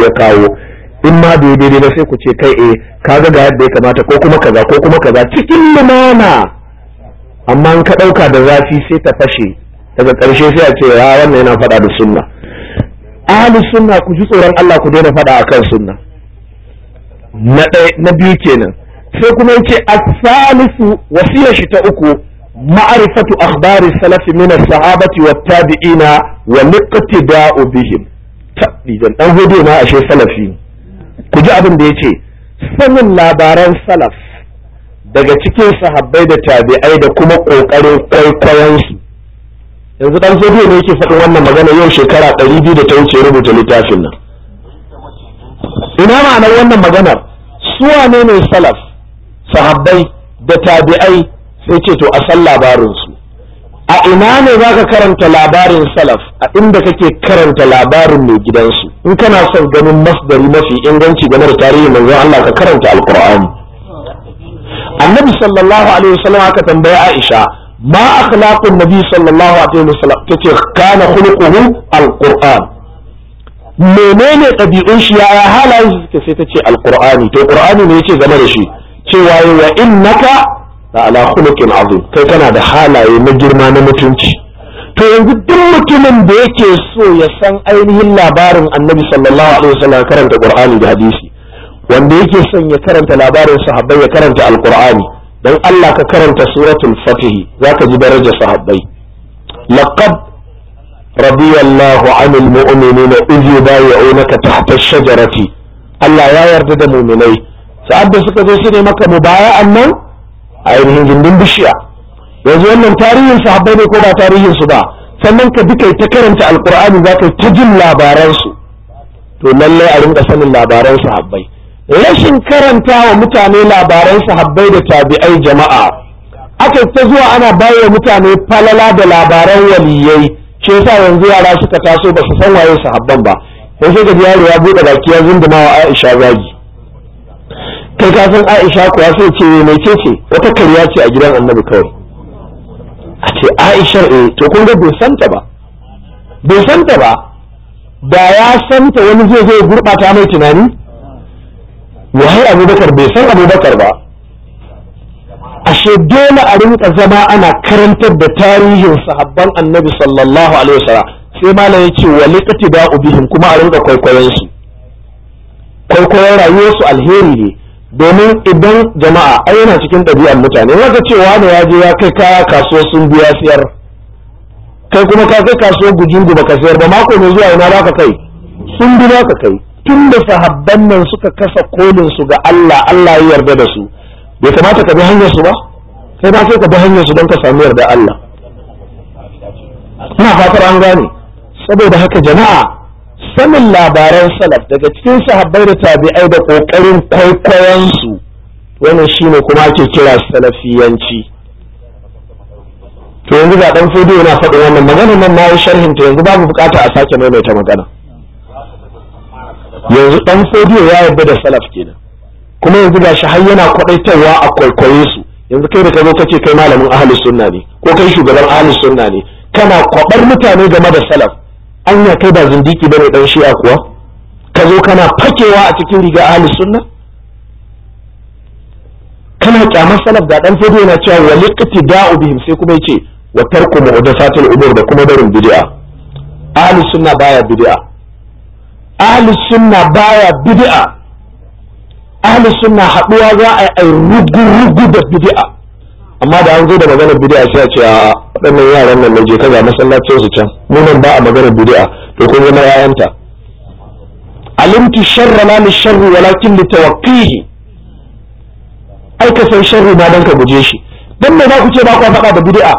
ya kawo in ma bai daidai ba sai ku ce kai eh kaga ga yadda ya kamata ko kuma kaza ko kuma kaza cikin lumana amma in ka ɗauka da zafi sai ta fashe daga ƙarshe sai a ce ya wannan yana faɗa da sunna ahli sunna ku ji tsoron Allah ku daina faɗa akan sunna na ɗaya na biyu kenan sai kuma yace as-salisu wasiyar shi ta uku ma'rifatu akhbari salafi min as-sahabati wat-tabi'ina wa liqtida'u bihim tabbijan dan hudu ma ashe salafi ku ji abin da yace sanin labaran salaf daga cikin sahabbai da tabi'ai da kuma kokarin kwaikwayon su yanzu dan hudu ne yake faɗin wannan magana yau shekara 200 da ta wuce rubuta littafin nan ina ma'anar wannan maganar su wane ne salaf sahabbai da tabi'ai sai ce to a san labarinsu a ina ne za ka karanta labarin salaf a inda kake karanta labarin mai gidansu in kana son ganin masdari mafi inganci game da tarihin manzon Allah ka karanta alqur'ani annabi sallallahu alaihi wasallam aka tambaye Aisha ma akhlaqun nabi sallallahu alaihi wasallam tace kana khuluquhu alqur'an menene ɗabi'un shi yaya halayen su suke sai ta ce alqur'ani to qur'ani ne yace game da shi cewa wa innaka la ala khuluqin azim kai kana da halaye na girma na mutunci to yanzu duk mutumin da yake so ya san ainihin labarin annabi sallallahu alaihi wasallam karanta qur'ani da hadisi wanda yake son ya karanta labarin sahabbai ya karanta alqur'ani dan Allah ka karanta suratul fatih zaka ji darajar sahabbai laqad رضي الله عن المؤمنين إذ يبايعونك تحت الشجرة Allah ya yarda da muminai sa'ad da suka zo su ne maka mubaya'an nan a ainihin gindin bishiya yanzu wannan tarihin sahabbai ne ko ba tarihin su ba sannan ka bi kai ta karanta alqur'ani za ka ta jin labaran su to lallai a rinka sanin labaran sahabbai rashin karanta wa mutane labaran sahabbai da tabi'ai jama'a aka ta zuwa ana bayar mutane falala da labaran waliyai shi yasa yanzu yara suka taso ba su san waye sahabban ba sai sai ga yaro ya bude baki ya zunduma wa Aisha zagi kai ka san Aisha kuwa sai ce mai ce ce wata kariya ce a gidan Annabi kawai a ce Aisha eh to kun ga bai santa ba bai santa ba da ya santa wani zai zai gurbata mai tunani wahai Abubakar bai san Abubakar ba ashe dole a rinka zama ana karantar da tarihin sahabban annabi sallallahu alaihi wasallam sai malam ya ce wali qatiba'u bihim kuma a rinka kwaikwayon su kwaikwayon rayuwar su alheri ne domin idan jama'a ai yana cikin ɗabi'ar mutane wanda cewa ne ya je ya kai kaya kasuwa sun biya siyar kai kuma ka kai kasuwar gujungu baka sayar ba mako mai zuwa ina baka kai sun bi ka kai tun da sahabban nan suka kasa kolin su ga Allah Allah ya yarda da su bai kamata ka bi hanyar su ba sai ba sai ka bi hanyar su don ka samu yarda Allah ina fatar an gane saboda haka jama'a sanin labaran salaf daga cikin sahabbai da tabi'ai da kokarin kwaikwayon su wannan shine kuma ake kira salafiyanci to yanzu ga dan fodi yana faɗin wannan magana nan na yi sharhin ta yanzu babu bukata a sake maimaita magana yanzu dan fodi ya yarda da salaf kenan kuma yanzu gashi har yana kwadaitarwa a kwaikwaye su yanzu kai da ka zo ka ce kai malamin ahlus sunna ne ko kai shugaban ahlus sunna ne kana kwabar mutane game da salaf anya kai ba zindiki bane dan shi'a kuwa ka zo kana fakewa a cikin riga ahlus sunna kana kyamar salaf da dan fado yana cewa wa liqtida'u bihim sai kuma yace wa tarku muhdathatil umur da kuma barin bid'a ahlus sunna baya bid'a ahlus sunna baya bid'a ahli sunna haduwa za a yi rugu-rugu da bid'a amma da an zo da maganar bid'a sai a ce a waɗannan yaran nan je kaza masallacin su can mu nan ba a maganar bid'a to kun zama yayanta alimtu sharra la li sharri walakin li tawaqqihi ai ka san sharri ma dan ka guje shi dan me za ku ce ba ku faɗa da bid'a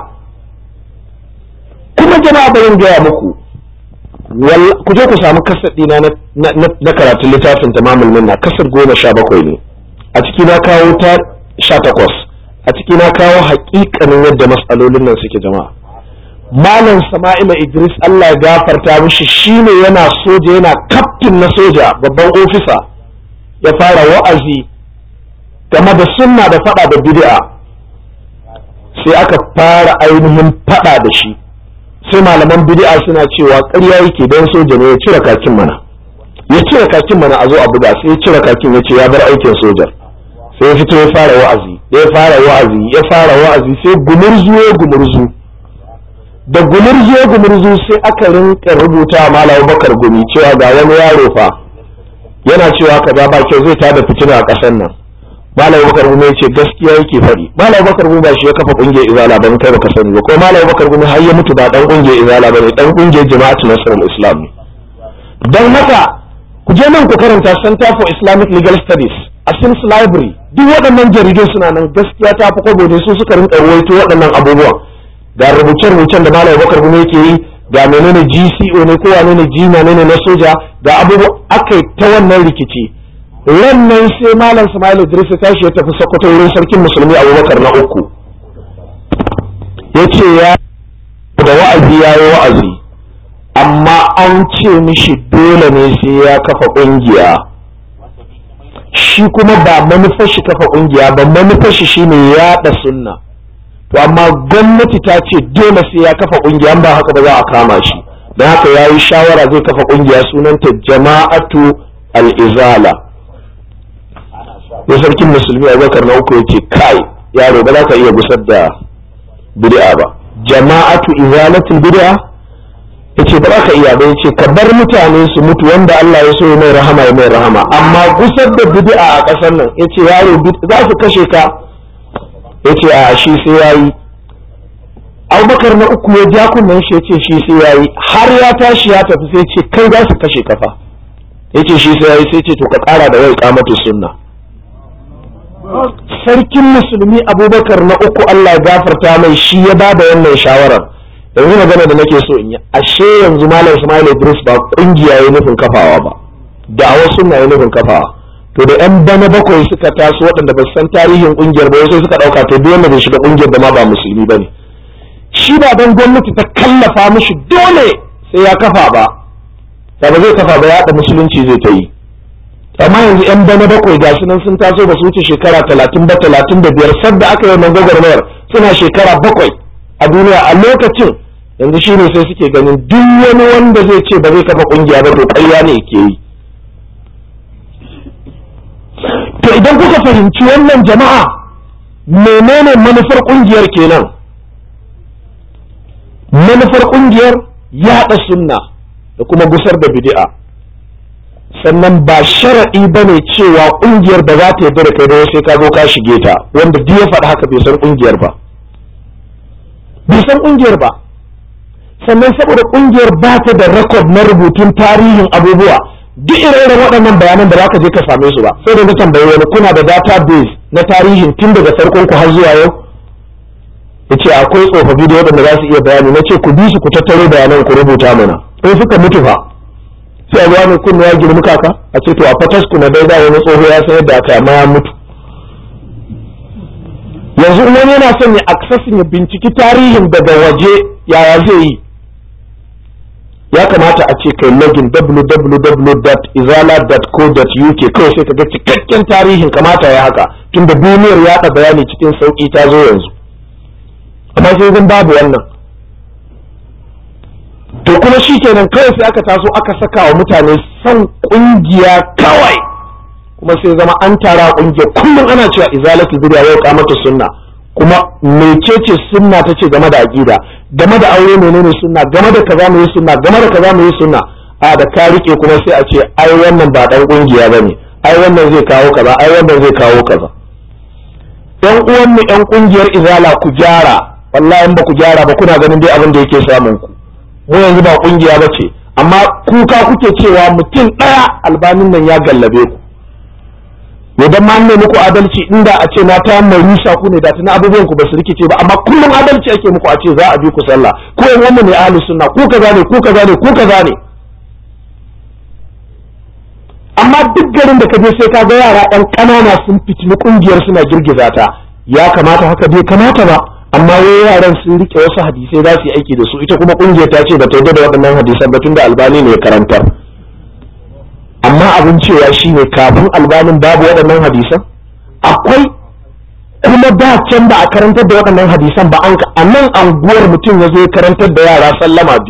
kuma jama'a bayan gaya muku ku je ku samu kasar ɗina na karatun littafin tamamul minna kasar goma sha bakwai ne a ciki na kawo ta sha takwas a ciki na kawo haƙiƙanin yadda matsalolin nan suke jama'a malam sama'ila idris allah ya gafarta mishi shine yana soja yana kaftin na soja babban ofisa ya fara wa'azi game da sunna da fada da bid'a sai aka fara ainihin fada da shi sai malaman bid'a suna cewa ƙarya yake don soja ne ya cire kakin mana ya cire kakin mana a zo a buga sai ya cire kakin ya ce ya bar aikin sojar sai ya fito ya fara wa'azi ya fara wa'azi ya fara wa'azi sai gumurzu ya gumurzu da gumurzu ya gumurzu sai aka rinka rubuta malam bakar gumi cewa ga wani yaro fa yana cewa kaza ba kyau zai tada fitina a ƙasar nan malam bakar gumi ya ce gaskiya yake faɗi malam bakar gumi ba shi ya kafa ƙungiyar izala ba kai baka sani ba ko malam bakar gumi har ya mutu ba dan ƙungiyar izala ba ne dan ƙungiyar jama'atu nasrul islam ne don haka ku je nan ku karanta center for islamic legal studies a sims library duk waɗannan jaridun suna nan gaskiya ta fi kwabo su suka rinka ruwaito waɗannan abubuwan ga rubuce-rubucen da malam bakar gumi yake yi ga menene gco ne ko wane ne jina ne na soja ga abubuwa aka yi ta wannan rikici nan sai malam Ismail Idris ya tashi ya tafi Sokoto wurin sarkin musulmi Abubakar na uku yace ya da wa'azi ya yi wa'azi amma an ce mishi dole ne sai ya kafa ƙungiya shi kuma ba manufar shi kafa ƙungiya ba manufar shi shine yaɗa sunna to amma gwamnati ta ce dole sai ya kafa ƙungiya ba haka ba za a kama shi don haka ya yi shawara zai kafa ƙungiya sunanta jama'atu al-izala ya sarkin musulmi abubakar na uku yake kai yaro ba za ka iya gusar da bid'a ba jama'atu izalatul bid'a yace ba za ka iya ba yace ka bar mutane su mutu wanda Allah ya so ya mai rahama ya mai rahama amma gusar da bid'a a ƙasar nan yace yaro za su kashe ka yace a shi sai yayi Abubakar na uku ya ja kunnen shi yace shi sai yayi har ya tashi ya tafi sai ce kai za su kashe kafa yace shi sai yayi sai ce to ka ƙara da wai kamatu sunna sarkin musulmi abubakar na uku Allah ya gafarta mai shi ya ba da wannan shawarar yanzu magana da nake so in yi ashe yanzu malam Ismail Idris ba kungiya ya nufin kafawa ba da a wasu na nufin kafawa to da yan bana bakwai suka taso waɗanda ba san tarihin kungiyar ba sai suka ɗauka to duk wanda bai shiga kungiyar da ma ba musulmi ba ne shi ba dan gwamnati ta kallafa mishi dole sai ya kafa ba da ba zai kafa ba yaɗa musulunci zai ta yi amma yanzu yan bana bakwai ga su nan sun taso ba su wuce shekara talatin ba talatin da biyar sadda aka yi wannan gwagwarmayar suna shekara bakwai a duniya a lokacin yanzu shine sai suke ganin duk wani wanda zai ce ba zai kafa kungiya ba to ƙarya ne ke yi to idan kuka fahimci wannan jama'a menene manufar kungiyar kenan manufar kungiyar yaɗa sunna da kuma gusar da bid'a sannan ba sharaɗi ba ne cewa ƙungiyar ba za ta yarda da kai ba sai ka zo ka shige ta wanda duk ya faɗi haka bai san ƙungiyar ba bai san ƙungiyar ba sannan saboda ƙungiyar ba ta da rekod na rubutun tarihin abubuwa duk ire-iren waɗannan bayanan da za ka je ka same su ba sai da na tambayi wani kuna da database na tarihin tun daga farkon ku har zuwa yau ya ce akwai tsofaffi da waɗanda za su iya bayani na ce ku bi su ku tattaro bayanan ku rubuta mana in suka mutu fa sai a ne kunna ya girmi kaka a ce to a fatas ku na daida wani tsoho ya san yadda aka amma ya mutu yanzu in wani yana son ya aksasin ya binciki tarihin daga waje yaya zai yi ya kamata a ce kai login www.izala.co.uk kawai sai ka ga cikakken tarihin kamata ya haka tunda duniyar yaɗa bayani cikin sauƙi ta zo yanzu amma sai zan babu wannan to kuma shi kenan kawai sai aka taso aka saka wa mutane son kungiya kawai kuma sai zama an tara kungiya kullum ana cewa izalatu bid'a wa iqamatu sunna kuma mecece sunna tace game da aqida game da aure menene sunna game da kaza mu yi sunna game da kaza mu yi sunna a da ka rike kuma sai a ce ai wannan ba dan kungiya bane ai wannan zai kawo kaza ai wannan zai kawo kaza yan uwan mu yan kungiyar izala ku gyara wallahi in ba ku gyara ba kuna ganin dai abin da yake samun ku mu yanzu ba kungiya ba ce amma kuka kuke cewa mutum ɗaya albanin nan ya gallabe ku idan ma ne muku adalci inda a ce na ta mai rusa ku ne da tuna abubuwan ku ba su rikice ba amma kullum adalci ake muku a ce za a bi ku sallah ko yan wannan ne ahlus sunna ku kaza ne ku kaza ne ku kaza ne amma duk garin da ka je sai ka ga yara ɗan ƙanana sun fitini kungiyar suna girgiza ta ya kamata haka bai kamata ba amma wai yaran sun rike wasu hadisai za su yi aiki da su ita kuma kungiyar ta ce ba ta yarda da waɗannan hadisan ba tunda albani ne ya karantar amma abin cewa shine kafin albanin babu waɗannan hadisan akwai kuma da can ba a karantar da waɗannan hadisan ba an a nan anguwar mutum ya zo ya karantar da yara sallama biyu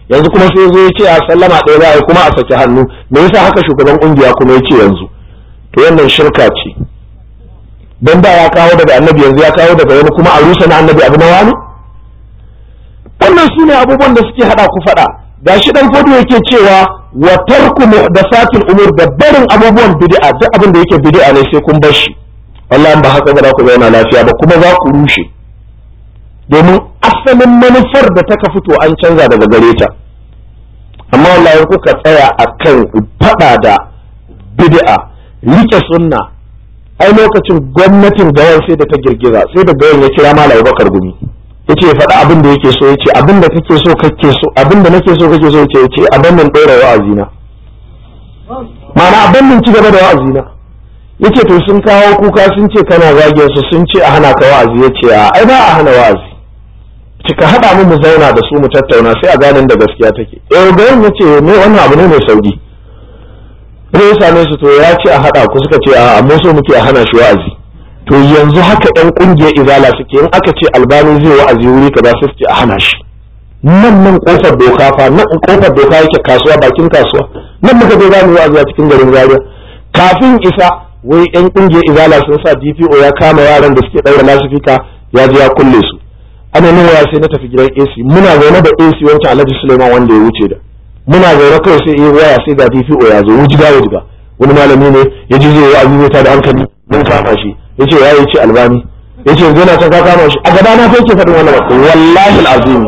yanzu kuma sai zo ya ce a sallama ɗaya za a yi kuma a saki hannu me yasa haka shugaban kungiya kuma ya ce yanzu to wannan shirka ce dan da ya kawo daga annabi yanzu ya kawo daga wani kuma a rusa na annabi abu na wani wannan su ne abubuwan da suke hada ku faɗa gashi dan fodo yake cewa wa tarku muhdathatil umur da barin abubuwan bid'a duk abin da yake bid'a ne sai kun bar shi wallahi ba haka ba za ku zauna lafiya ba kuma za ku rushe domin asalin manufar da ta fito an canza daga gare ta amma wallahi kuka tsaya akan faɗa da bid'a rike sunna ai lokacin gwamnatin gawan sai da ta girgiza sai da gawan ya kira malam Bakar Gumi yace faɗa abin da yake so yace abin da kake so kake so abin da nake so kake so yace yace abin nan ɗora wa'azi na ma'ana abin nan ci gaba da wa'azi na yace to sun kawo kuka sun ce kana zagin su sun ce a hana ka wa'azi yace a ai ba a hana wa'azi cika haɗa mu mu zauna da su mu tattauna sai a ganin da gaskiya take eh gawan yace me wannan abu ne mai sauki sai ya same su to ya ce a haɗa ku suka ce a amma so muke a hana shi wa'azi to yanzu haka ɗan ƙungiyar izala suke in aka ce albani zai wa'azi wuri kaza sai suke a hana shi nan nan kofar doka fa nan kofar doka yake kasuwa bakin kasuwa nan muka je zamu wa'azi a cikin garin Zaria kafin isa wai ɗan ƙungiyar izala sun sa DPO ya kama yaran da suke ɗaura lasifika ya je ya kulle su ana nan waya sai na tafi gidan AC muna zaune da AC wancan Alhaji Suleiman wanda ya wuce da muna zaune kawai sai yi waya sai ga DPO ya zo wujiga wujiga wani malami ne ya ji zai wa'azi zai da hankali mun kama shi yace ya ce albani yace yanzu yana can ka kama shi a gaba na fa yake faɗin wannan ba wallahi alazim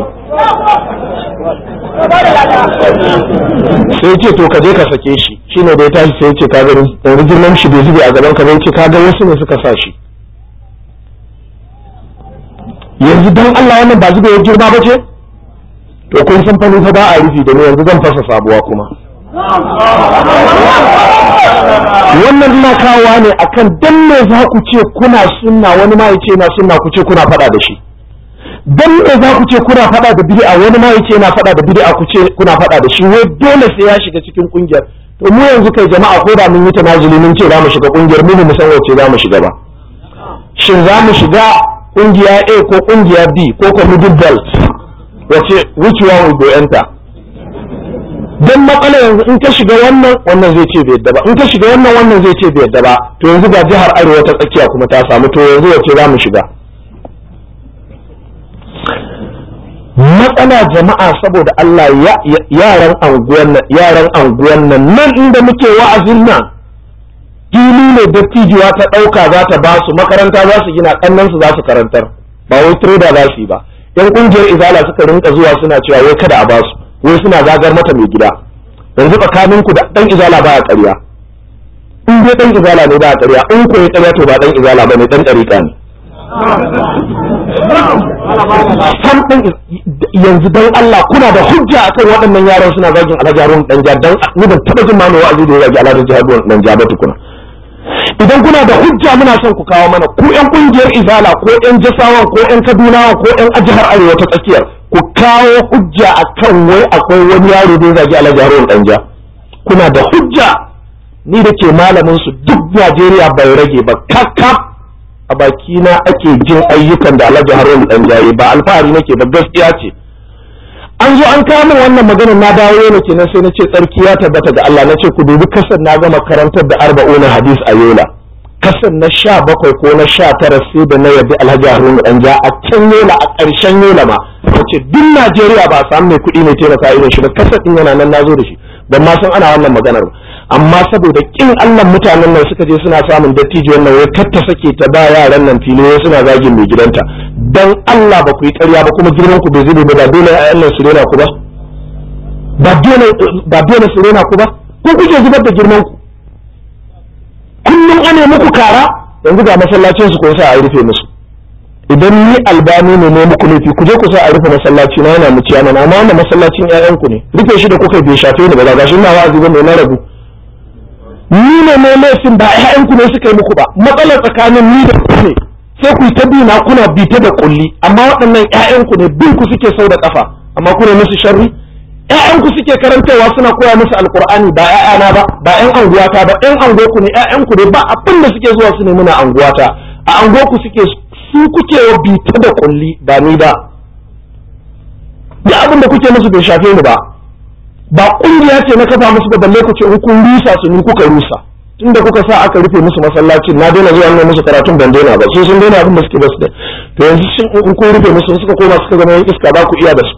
sai ce to ka je ka sake shi shine da ya tashi sai yace ka gani yanzu girman shi bai zube a gaban ka bai ce ka ga wasu ne suka sa shi yanzu dan Allah wannan ba zube ya girma ba ce to kun san fani fa ba a rufi da ni yanzu zan fasa sabuwa kuma wannan ina kawowa ne akan dan me za ku ce kuna sunna wani ma yace na sunna ku ce kuna faɗa da shi dan me za ku ce kuna faɗa da bid'a wani ma yace na faɗa da bid'a ku ce kuna faɗa da shi wai dole sai ya shiga cikin kungiyar to mu yanzu kai jama'a ko da mun yi tanazuli mun ce za mu shiga kungiyar mu mu san wace za mu shiga ba shin za mu shiga kungiya A ko kungiya B ko ko middle belt wace which one will go enter don matsala yanzu in ka shiga wannan wannan zai ce bai yadda ba in ka shiga wannan wannan zai ce bai yadda ba to yanzu ga jihar arewa ta tsakiya kuma ta samu to yanzu wace za mu shiga matsala jama'a saboda Allah yaran anguwan nan yaran anguwan nan nan inda muke wa'azin nan fili ne dattijuwa ta ɗauka za ta ba su makaranta za su gina ƙannan su za su karantar ba wai trader za su yi ba yan ƙungiyar izala suka rinka zuwa suna cewa wai kada a ba su wai suna zagar mata mai gida yanzu tsakanin ku da dan izala ba a ƙarya in dai dan izala ne ba a ƙarya in ko ya ƙarya to ba dan izala ba ne dan ɗariƙa ne sam ɗin yanzu dan Allah kuna da hujja akan waɗannan yaran suna zagin Alhaji Harun dan ja dan ni ban taɓa jin ma mai wa'azi da ya zagi Alhaji Harun dan ja ba tukuna idan kuna da hujja muna son ku kawo mana ku yan kungiyar izala ko yan jasawan ko yan kadunawa ko yan ajihar arewa ta tsakiyar ku kawo hujja akan wai akwai wani yaro da ya zagi alhaji harun danja kuna da hujja ni da ke malamin su duk najeriya bai rage ba kakkaf a bakina ake jin ayyukan da alhaji harun danja yi ba alfahari nake ba gaskiya ce an zo an kawo min wannan maganar na dawo ne kenan sai na ce tsarki ya tabbata ga Allah na ce ku dubi kasar na gama karantar da arba'una hadis a yola kasar na sha bakwai ko na sha tara sai da na yabi alhaji haruna danja a can yola a ƙarshen yola ma na ce duk najeriya ba a samu mai kuɗi mai taimaka irin shi ba kasar ɗin yana nan na zo da shi ban ma san ana wannan maganar ba amma saboda kin Allah mutanen nan suka je suna samun dattijo wannan wai kar ta sake ta ba yaran nan fili wai suna zagin mai gidanta dan Allah ba ku yi ƙarya ba kuma girman ku bai zube ba ba dole ƴaƴan nan su rena ku ba ba dole ba dole su rena ku ba ko kuke zubar da girman ku kullum ane muku kara yanzu ga masallacin su ko sa a rufe musu idan ni albani ne ne muku laifi ku je ku sa a rufe masallaci na yana muciya mana amma wannan masallacin ƴaƴan ku ne rufe shi da kuka bai shafe ni ba ga gashi ina wa'azi ba mai na rabu ni ne mai laifin ba ƴaƴan ku ne suka yi muku ba matsalar tsakanin ni da ku ne sai ku yi ta bi na kuna bi ta da kulli amma waɗannan ƴaƴan ku ne bin ku suke sau da kafa amma ku ne musu sharri ƴaƴan ku suke karantawa suna koya musu alqur'ani ba ƴaƴana ba ba ƴan anguwata ba ƴan anguwarku ne ƴaƴan ku ne ba abin da suke zuwa su ne muna anguwata a anguwarku suke su kuke wa bita da kulli ba ni ba ya abin da kuke musu bai shafe ni ba ba kungiya ce na kafa musu ba balle ku ce in kun rusa su ni kuka rusa tunda kuka sa aka rufe musu masallacin na daina zuwa nan musu karatun ban daina ba su sun daina abin da suke basu da to yanzu shin in kun rufe musu suka koma suka zama yan iska ba ku iya da su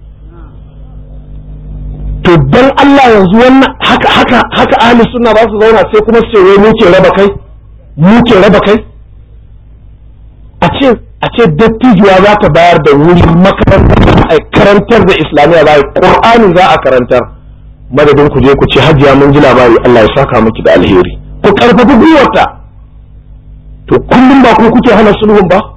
to dan Allah yanzu wannan haka haka haka ahli sunna ba su zauna sai kuma su ce wai mu ke raba kai mu ke raba kai a ce a ce dattijuwa za ta bayar da wuri makarantar a karantar da islamiyya za a qur'ani za a karantar madadin ku je ku ce hajiya mun ji labari Allah ya saka miki da alheri ku karfafi gwiwarta to kullum ba ku kuke hana sulhun ba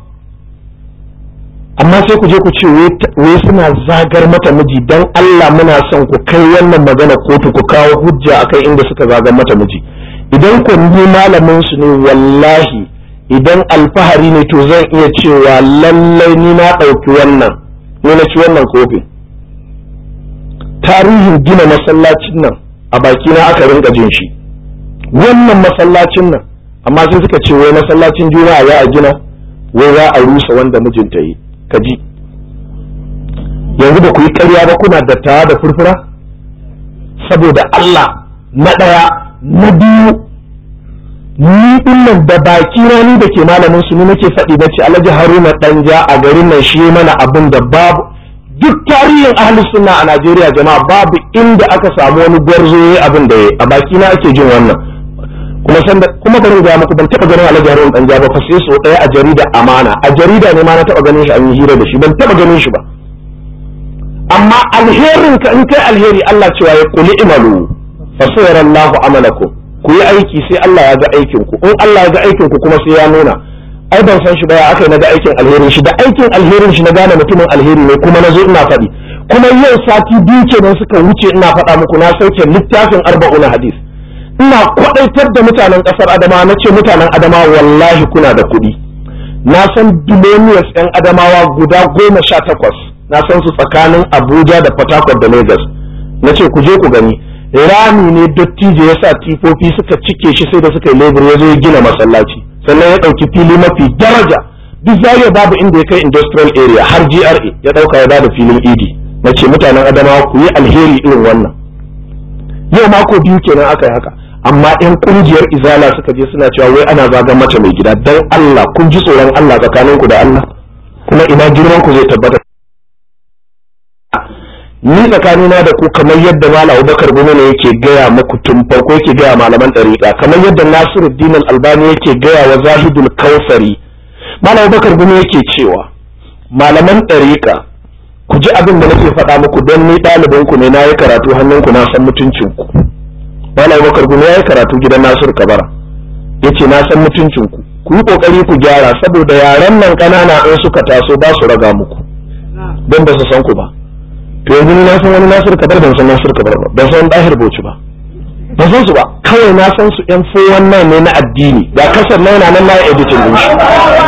amma sai ku je ku ce wai suna zagar mata miji dan Allah muna son ku kai wannan magana kotu ku kawo hujja akai inda suka zagar mata miji idan ku ni malamin su ne wallahi idan alfahari ne to zan iya cewa lallai ni na ɗauki wannan ni na ci wannan kofin tarihin gina masallacin nan a baki na aka rinka jin shi wannan masallacin nan amma sai suka ce wai masallacin juma'a za a gina wai za a rusa wanda mijinta yi ka ji yanzu ba ku yi ƙarya ba kuna dattawa da furfura saboda Allah na ɗaya na biyu ni dinnan da baki na ni da ke malamin su ni nake faɗi na ce Alhaji Haruna Danja a garin nan shi mana abin da babu duk tarihin ahli sunna a Najeriya jama'a babu inda aka samu wani gwarzo yayi abin da yayi a baki na ake jin wannan kuma san kuma bari ga muku ban taba ganin Alhaji Haruna Danja ba fa sai so daya a jarida Amana a jarida ne ma na taba ganin shi an yi hira da shi ban taba ganin shi ba amma alherin ka in kai alheri Allah cewa ya kuli imalu fa sayarallahu amalakum ku yi aiki sai Allah ya ga aikin ku in Allah ya ga aikin ku kuma sai ya nuna ai ban san shi ba ya aka na ga aikin alherin shi da aikin alherin shi na gane mutumin alheri ne kuma na zo ina faɗi kuma yau sati biyu kenan suka wuce ina faɗa muku na sauke littafin arba'una hadis ina kwaɗaitar da mutanen ƙasar adama na ce mutanen adama wallahi kuna da kuɗi na san billionaires 'yan adamawa guda goma sha takwas na san su tsakanin abuja da port harcourt da lagos na ce ku je ku gani rami ne dattijo ya sa tifofi suka cike shi sai da suka yi lebur ya zo ya gina masallaci sannan ya ɗauki fili mafi daraja duk zariya babu inda ya kai industrial area har GRA ya ɗauka ya bada filin idi na ce mutanen adamawa ku yi alheri irin wannan yau mako biyu kenan aka yi haka amma yan kungiyar izala suka je suna cewa wai ana zagan mace mai gida dan Allah kun ji tsoron Allah tsakaninku da Allah kuma ina girman ku zai tabbata ni tsakanina da ku kamar yadda malam abubakar gumi ne yake gaya muku tun farko yake gaya malaman ɗariƙa kamar yadda nasiruddin albani yake gaya wa zahidul kausari malam abubakar gumi yake cewa malaman ɗariƙa ku ji abin da nake faɗa muku don ni ɗalibin ku ne na yi karatu hannun ku na san mutuncin ku malam abubakar gumi ya yi karatu gidan nasiru kabara yace na san mutuncin ku ku yi kokari ku gyara saboda yaran nan ƙanana in suka taso ba su raga muku don ba su san ku ba to yanzu na san wani Nasir Kabar ban san Nasir Kabar ba ban san Dahir Bauchi ba ban san su ba kawai na san su yan fo wannan ne na addini ga kasar na yana nan na editing din shi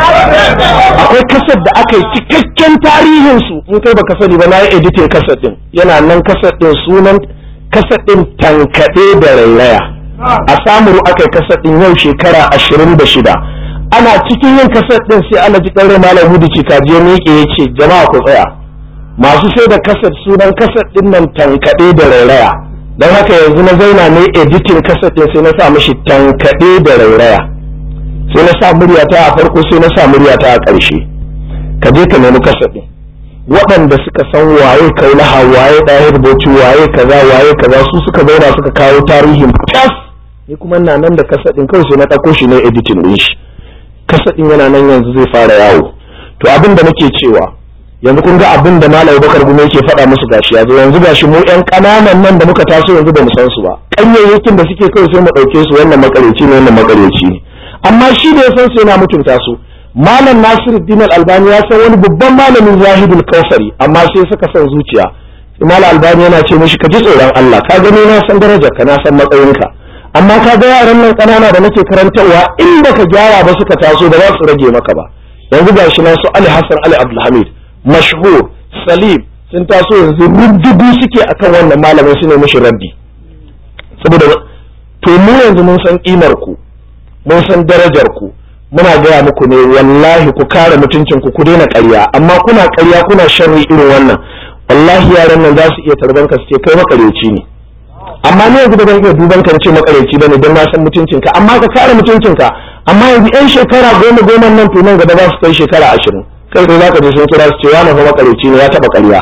akwai kasar da aka yi cikakken tarihin su in kai baka sani ba na yi editing kasar din yana nan kasar din sunan kasar din tankade da rairaya a samuru aka yi kasar din yau shekara ashirin da shida ana cikin yin kasar din sai ana ji ɗaure malam hudu cikaje miƙe ya ce jama'a ku tsaya masu sai da kasar sunan kasar din nan tankaɗe da rairaya don haka yanzu na zauna ne editin kasar din sai na sa mishi tankaɗe da rairaya sai na sa muryata a farko sai na sa muryata a ƙarshe ka je ka nemi kasar din waɗanda suka san waye kaulaha waye ɗaya rubuci waye kaza waye kaza su suka zauna suka kawo tarihin tas ni kuma na nan da kasar din kawai sai na ɗauko shi ne editin din shi kasar din yana nan yanzu zai fara yawo to abin da nake cewa yanzu kun ga abin da malam bakar gume yake faɗa musu gashi yanzu yanzu gashi mu ƴan ƙananan nan da muka taso yanzu bamu san su ba ƙanyayyakin da suke kai sai mu ɗauke su wannan makareci ne wannan makareci ne amma shi da ya san su yana mutunta su malam nasiruddin albani ya san wani babban malamin zahidul kausari amma sai suka san zuciya malam albani yana ce mishi ka ji tsoron Allah ka gani na san darajar ka na san matsayinka amma ka ga yaran nan ƙanana da nake karantarwa in baka gyara ba suka taso ba za su rage maka ba yanzu gashi na su Ali Hassan Ali Abdulhamid mashhur salim sun taso yanzu rubdugu suke akan wannan malamin su ne mishi raddi saboda to mu yanzu mun san kimar ku mun san darajar ku muna gaya muku ne wallahi ku kare mutuncin ku ku daina ƙarya amma kuna ƙarya kuna sharri irin wannan wallahi yaran nan za su iya tarban ka su ce kai makareci ne amma ne yanzu ba zan iya duban ka ce makareci bane don na san mutuncinka amma ka kare mutuncinka amma yanzu yan shekara goma goma nan to nan gaba za su kai shekara ashirin kai sai zaka je sun kira su ce wani fa makareci ne ya taba ƙarya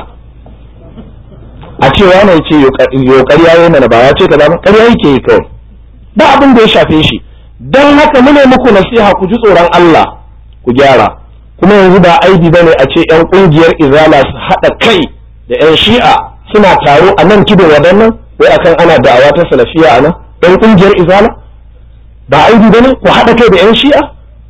a ce wani ya ce yo ƙarya yayi mana ba ya ce kaza ƙarya yake yi kawai ba abin da ya shafe shi dan haka mune muku nasiha ku ji tsoron Allah ku gyara kuma yanzu ba aibi bane a ce yan kungiyar izala su haɗa kai da yan shi'a suna taro a nan tudun wadannan wai akan ana da'awa ta salafiya a nan yan kungiyar izala ba aibi bane ku haɗa kai da yan shi'a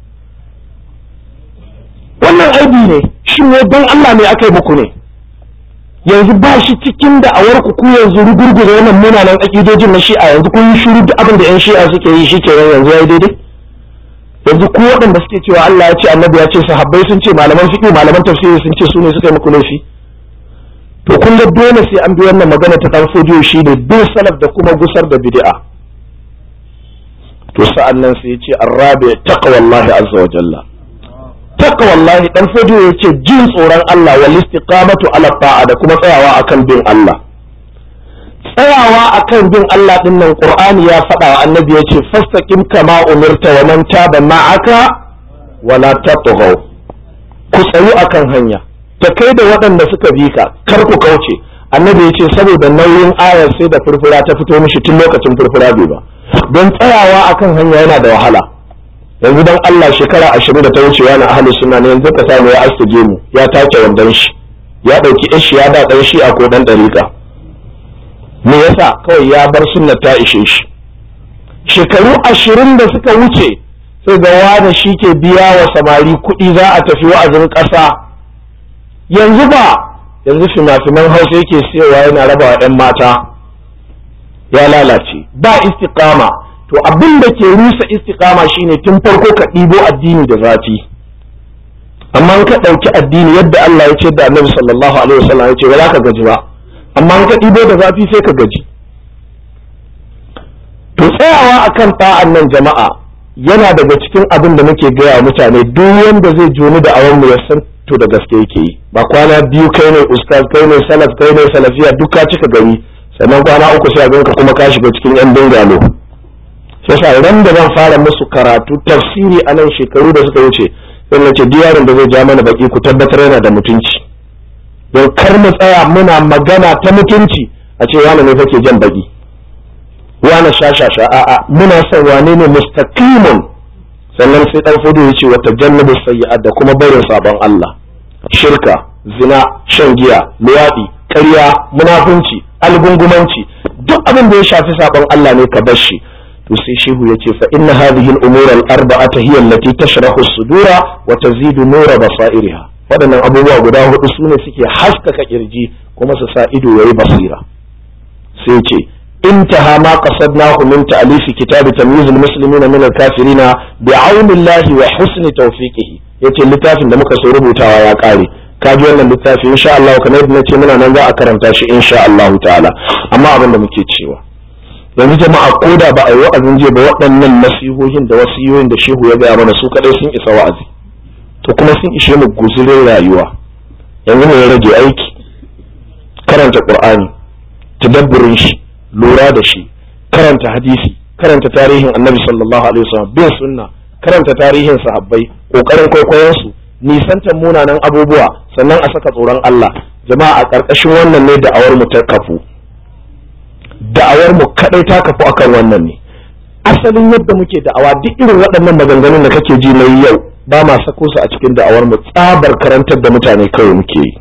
wannan aibi ne shi ne don Allah ne aka yi muku ne yanzu ba shi cikin da'awar ku ku yanzu rugurguza wannan munanan akidojin na shi'a yanzu kun yi shiru duk abin da yan shi'a suke yi shi kenan yanzu yayi daidai yanzu ku waɗanda suke cewa Allah ya ce annabi ya ce sahabbai sun ce malaman fiqh malaman tafsiri sun ce su ne suka yi muku laifi to kun ga dole sai an bi wannan magana ta dan fodiyo shi ne bin salaf da kuma gusar da bid'a to sa'an nan sai ya ce arrabi taqwallahi azza wa jalla taqwallahi dan fodiyo ya ce jin tsoron Allah wal istiqamatu ala ta'a da kuma tsayawa akan bin Allah tsayawa akan bin Allah din nan Qur'ani ya faɗa wa annabi ya ce fastaqim kama umirta wa man taba ma'aka wala tatghaw ku tsayu akan hanya ta kai da waɗanda suka bi ka kar ku kauce annabi ya ce saboda nauyin ayar sai da furfura ta fito mishi tun lokacin furfura bai ba don tsayawa akan hanya yana da wahala yanzu dan Allah shekara ashirin da ta wuce wani ahalus suna ne yanzu ka samu ya astige mu ya take wandon shi ya ɗauki ishi ya da ɗan shi a ko ɗan ɗariƙa me yasa kawai ya bar sunna ta ishe shi shekaru ashirin da suka wuce sai ga wani shi ke biya wa samari kuɗi za a tafi wa'azin ƙasa yanzu ba yanzu fina-finan hausa yake siyowa yana raba wa 'yan mata ya lalace ba istiqama to abin da ke rusa istiqama shine tun farko ka ɗibo addini da zafi amma ka ɗauki addini yadda Allah ya ce da Annabi sallallahu alaihi wasallam ya ce ba za ka gaji ba amma ka ɗibo da zafi sai ka gaji to tsayawa akan ta'an nan jama'a yana daga cikin abin da muke gaya wa mutane duk wanda zai joni da awon mu ya san to da gaske yake yi ba kwana biyu kai ne ustaz kai ne salaf kai ne salafiya duk ka cika gari sannan kwana uku sai a ganka kuma ka shiga cikin yan bingalo yasa ran da zan fara musu karatu tafsiri a nan shekaru da suka wuce sai na ce diyarin da zai ja mana baki ku tabbatar yana da mutunci don kar mu tsaya muna magana ta mutunci a ce wani ne kake jan baki wani shashasha a'a muna son wane ne mustaqimun sannan sai dan fudu ya ce wa tajannabu sayyi'at da kuma barin sabon Allah shirka zina shan giya luwadi ƙarya munafunci algungumanci duk abin da ya shafi sabon Allah ne ka bar shi to sai shehu ya ce fa inna hadhihi al-umur al-arba'ata hiya allati tashrahu as-sudura wa tazidu nura basairiha waɗannan abubuwa guda hudu sune suke haskaka kirji kuma su sa ido yayi basira sai ce intaha ma qasadnahu min ta'lif kitab tamyiz al-muslimina min al-kafirina bi'aunillahi wa husni tawfiqihi yace littafin da muka so rubutawa ya kare ka ji wannan littafi insha Allah kamar yadda nace muna nan za a karanta shi insha Allah ta'ala amma abin da muke cewa yanzu jama'a ko da ba a yi wa'azin jiya ba waɗannan nasihohin da wasiyoyin da shehu ya gaya mana su kadai sun isa wa'azi to kuma sun ishe mu guzurin rayuwa yanzu mu ya rage aiki karanta qur'ani tadabburin shi lura da shi karanta hadisi karanta tarihin annabi sallallahu alaihi wasallam bin sunna karanta tarihin sahabbai kokarin kwaikwayon su nisantar munanan abubuwa sannan a saka tsoron Allah jama'a a ƙarƙashin wannan ne da'awar mu ta kafu da'awar mu kadai ta kafu akan wannan ne asalin yadda muke da'awa duk irin waɗannan maganganun da kake ji na yau ba ma sako su a cikin da'awar mu tsabar karantar da mutane kawai muke yi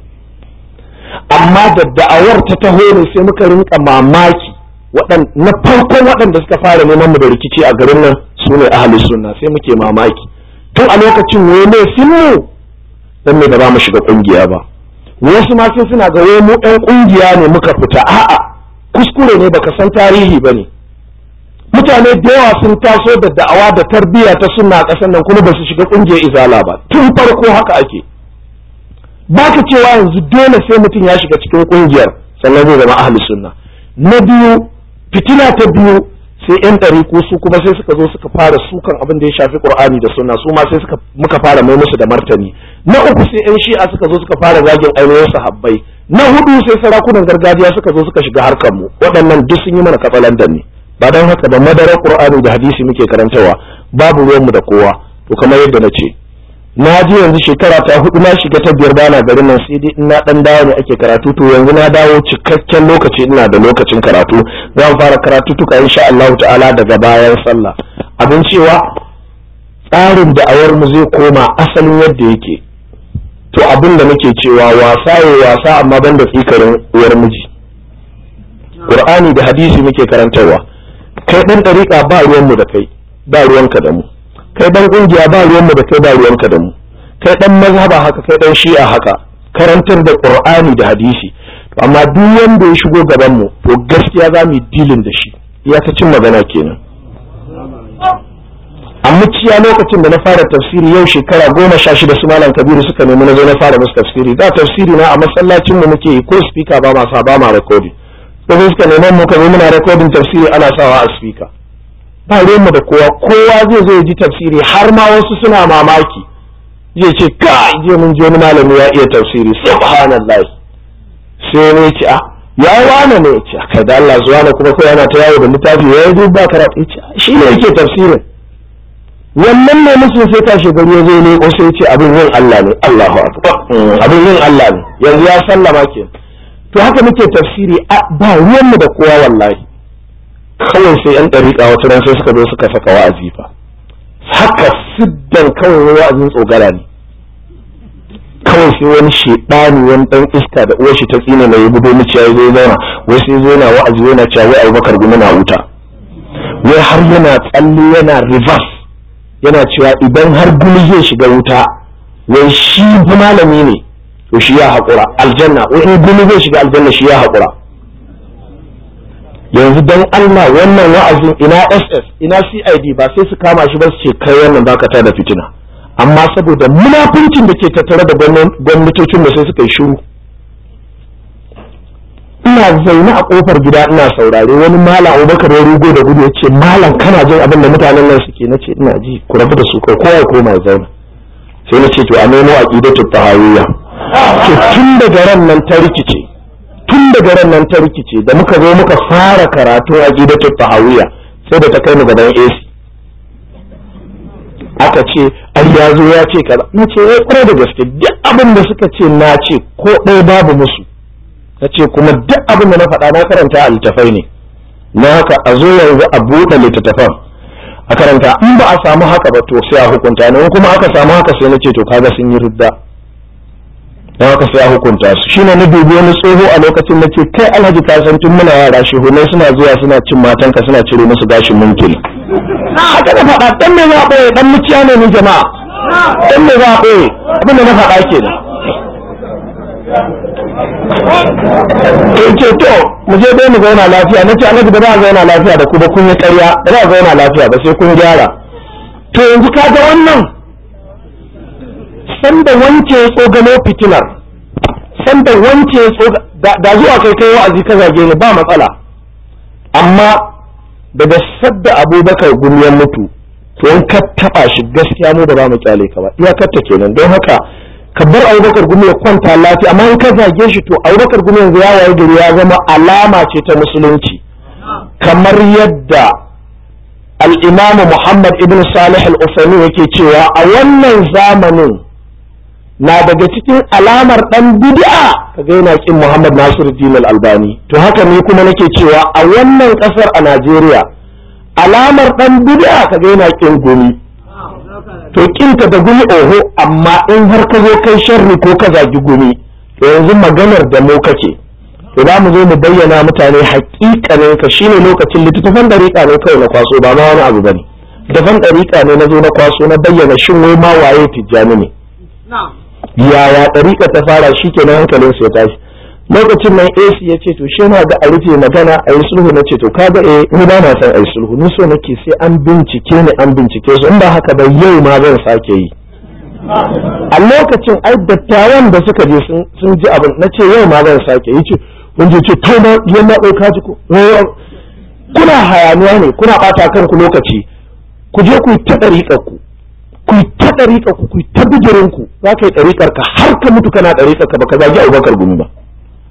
amma da da'awar ta taho ne sai muka rinka mamaki na farkon waɗanda suka fara neman mu da rikici a garin nan su ne ahli sunna sai muke mamaki tun a lokacin ne ne mu dan me da ba mu shiga kungiya ba wasu ma sai suna ga wai mu ɗan kungiya ne muka fita a'a kuskure ne baka san tarihi ba ne mutane da yawa sun taso da da'awa da tarbiyya ta sunna a ƙasar nan kuma ba su shiga ƙungiyar izala ba tun farko haka ake baka cewa yanzu dole sai mutum ya shiga cikin ƙungiyar sannan zai zama ahli sunna na biyu fitina ta biyu sai yan ɗariku su kuma sai suka zo suka fara sukan abin da ya shafi qur'ani da sunna su ma sai suka muka fara mai musu da martani na uku sai yan shi'a suka zo suka fara zagin ainihin sahabbai na hudu sai sarakunan gargajiya suka zo suka shiga harkar mu waɗannan duk sun yi mana katsalandan ne ba don haka ba madarar qur'ani da hadisi muke karantawa babu ruwan mu da kowa to kamar yadda na ce na je yanzu shekara ta hudu na shiga ta biyar bana garin nan sai dai ina dan dawo ne ake karatu to yanzu na dawo cikakken lokaci ina da lokacin karatu zan fara karatu tuka insha Allah ta'ala daga bayan sallah abin cewa tsarin da'awar mu zai koma asalin yadda yake to abin da muke cewa wasa ya wasa amma ban da tsikarin uwar miji qur'ani da hadisi muke karantarwa kai dan dariƙa ba ruwan mu da kai ba ruwanka da mu kai dan kungiya ba ruwan mu da kai ba ruwanka da mu kai dan mazhaba haka kai dan shi'a haka karantar da qur'ani da hadisi to amma duk wanda ya shigo gaban mu to gaskiya za mu yi dilin da shi ya ta cin magana kenan a muciya lokacin da na fara tafsiri yau shekara goma sha shida su malam kabiru suka nemi na zo na fara musu tafsiri da tafsiri na a masallacin mu muke yi ko speaker ba ma sa ba ma recording sai suka neman mu ka zo muna recording tafsiri ana sawa a speaker ba mu da kowa kowa zai zo ya ji tafsiri har ma wasu suna mamaki zai ce ka je mun je wani malami ya iya tafsiri subhanallah sai ne ce a ya wane ne ce kai da Allah zuwa na kuma kai yana ta yawo da littafi ya yi ba karatu ce shi ne yake tafsirin wannan ne musu sai tashi gari ya zo ne ko sai ce abin yin Allah ne Allahu akbar abin yin Allah ne yanzu ya sallama ke to haka muke tafsiri ba ruwanmu da kowa wallahi kawai sai yan ɗariƙa wata ran sai suka zo suka saka wa'azi fa haka siddan kawai wa'azin tsogara ne kawai sai wani shedani wani dan iska da uwar shi ta tsine mai yi budo miciya ya zo zauna wai sai zo yana wa'azi yana cewa wai Abubakar gumi na wuta wai har yana tsalle yana reverse yana cewa idan har gumi zai shiga wuta wai shi malami ne to shi ya haƙura aljanna wai in gumi zai shiga aljanna shi ya haƙura yanzu don Allah wannan wa'azin ina SS ina CID ba sai su kama shi ba su ce kai wannan baka ta da fitina amma saboda munafincin da ke tattare da gwamnatocin da sai suka yi shiru ina zaune a kofar gida ina saurare wani malam Abubakar ya rugo da gudu ya ce malam kana jin abin da mutanen nan suke na ce ina ji ku rabu da su kai kowa koma ya zauna sai na ce to a nemo aqidatu tahawiyya to tun daga ran nan ta rikice tun daga ran nan ta rikice da muka zo muka fara karatu a gidatul tahawiyya sai da ta kai mu gaban AC aka ce ai ya zo ya ce kaza na ce ya kware da gaske duk abin da suka ce na ce ko ɗaya babu musu na ce kuma duk abin da na faɗa na karanta a littafai ne na haka a zo yanzu a buɗe littattafan a karanta in ba a samu haka ba to sai a hukunta ne kuma aka samu haka sai na ce to kaga sun yi ridda don haka sai a hukunta su shine na dubi wani tsoho a lokacin na ce kai alhaji ka san tun muna yara shehunai suna zuwa suna cin matanka suna cire musu gashin munkiri haka na faɗa dan me za a ɓoye dan muciya ne ni jama'a dan me za a ɓoye abin da na faɗa kenan in ce to mu je dai mu zauna lafiya na ce alhaji ba za a zauna lafiya da ku ba kun yi ƙarya ba za a zauna lafiya ba sai kun gyara to yanzu ka ga wannan sanda wance ya tsogano fitinar sanda wance ya tsoga da zuwa kai kai wa'azi ka zage ni ba matsala amma daga sadda abubakar gumiyar mutu to in ka taba shi gaskiya mu ba za mu kyale ka ba iyakarta kenan don haka ka bar abubakar gumi ya kwanta lafiya amma in ka zage shi to abubakar gumi yanzu ya waye gari ya zama alama ce ta musulunci kamar yadda al-imamu muhammad ibn salih al-usani yake cewa a wannan zamanin na daga cikin alamar dan bid'a kaga yana kin Muhammad Nasiruddin Al-Albani to haka ne kuma nake cewa a wannan kasar a Najeriya alamar dan bid'a kaga yana kin gumi to kinka da gumi oho amma in har ka zo kai sharri ko ka zagi gumi to yanzu maganar da mu kake to za mu zo mu bayyana mutane hakikanin ka shine lokacin littattafan dariƙa ne kawai na kwaso ba ma wani abu bane littattafan dariƙa ne na zo na kwaso na bayyana shin wai ma waye tijjani ne yaya ɗariƙa ta fara shi kenan hankalin su ya tashi lokacin nan AC ya ce to shi na ga a rufe magana a yi sulhu na ce to ka ga eh ni ba na son a yi sulhu ni so nake sai an bincike ni an bincike su in ba haka ba yau ma zan sake yi a lokacin ai dattawan da suka je sun ji abin na ce yau ma zan sake yi ce wanda ce to ma yan na ɗauka ji ko kuna hayaniya ne kuna ɓata kanku lokaci ku je ku yi ta ɗariƙar ku ku yi ta ɗariƙar ku ku yi ta bijirin ku za ka yi ɗariƙar ka har ka mutu kana ɗariƙar ka baka zagi abubakar gumi ba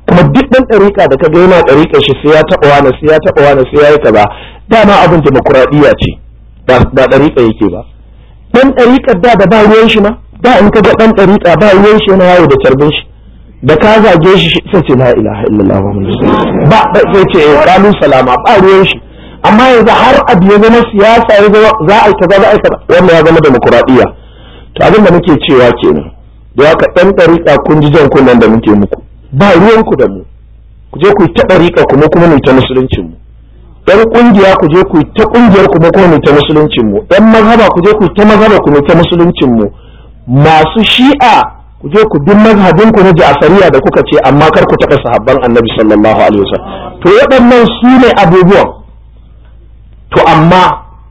kuma duk ɗan ɗariƙa da kaga yana ɗariƙa shi sai ya taɓa wani sai ya taɓa wani sai ya yi kaza dama abin demokuraɗiyya ce ba ɗariƙa yake ba ɗan ɗariƙar da da ba ruwan shi ma da in kaga ɗan ɗariƙa ba ruwan shi yana yawo da carbin shi da ka zage shi sai ce la ilaha illallah muhammadu ba sai ce kalu salama ba ruwan shi amma yanzu har abu ya zama siyasa ya zama za a yi kaza za a yi kaza wannan ya zama demokuraɗiyya to abin da muke cewa kenan da haka ɗan ɗariƙa kun ji jan kunnen da muke muku ba ruwanku da mu ku je ku yi ta ɗariƙa kuma kuma mu ta musuluncin mu ɗan ƙungiya ku je ku yi ta ƙungiyar kuma kuma mu ta musuluncin mu ɗan mazhaba ku je ku yi ta mazhaba ku mu ta musuluncin mu masu shi'a ku je ku bin mazhabin ku na ja'fariya da kuka ce amma kar ku taɓa sahabban annabi sallallahu alaihi wasallam to waɗannan su ne abubuwan to amma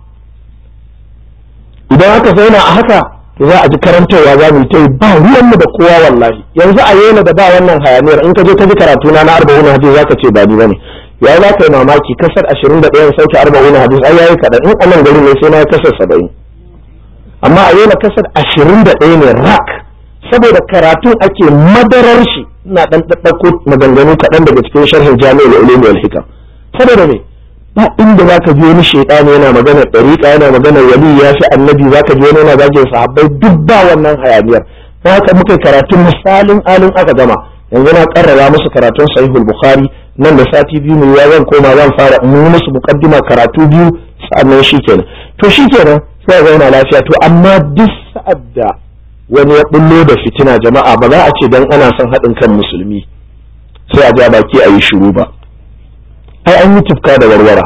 idan aka zauna a haka to za a ji karantarwa za mu ta yi ba ruwanmu da kowa wallahi yanzu a yana da ba wannan hayaniyar in ka je ka ji karatu na na arba'un hadis za ka ce ba ni bane ya za ka yi mamaki kasar ashirin da ɗayan sauke arba'un hadis ai yayi kaɗan in a nan gari ne sai na yi kasar saba'in amma a yana kasar ashirin da ɗaya ne rak saboda karatun ake madarar shi ina ɗan ɗaɗɗako maganganu kaɗan daga cikin sharhin jami'ul ulumi wal hikam saboda me ba inda zaka ji wani shaytani yana magana dariqa yana magana wali ya fi annabi zaka ji wani yana zagin sahabbai duk ba wannan hayaniyar haka muka karatun misalin alin aka gama yanzu na karrara musu karatun sahihul bukhari nan da sati biyu ne ya zan koma zan fara mu musu muqaddima karatu biyu sa'annan shikenan to shikenan sai ga yana lafiya to amma duk sa'ad da wani ya bullo da fitina jama'a ba za a ce dan ana son haɗin kan musulmi sai a ja baki a yi shiru ba ai an yi tufka da warwara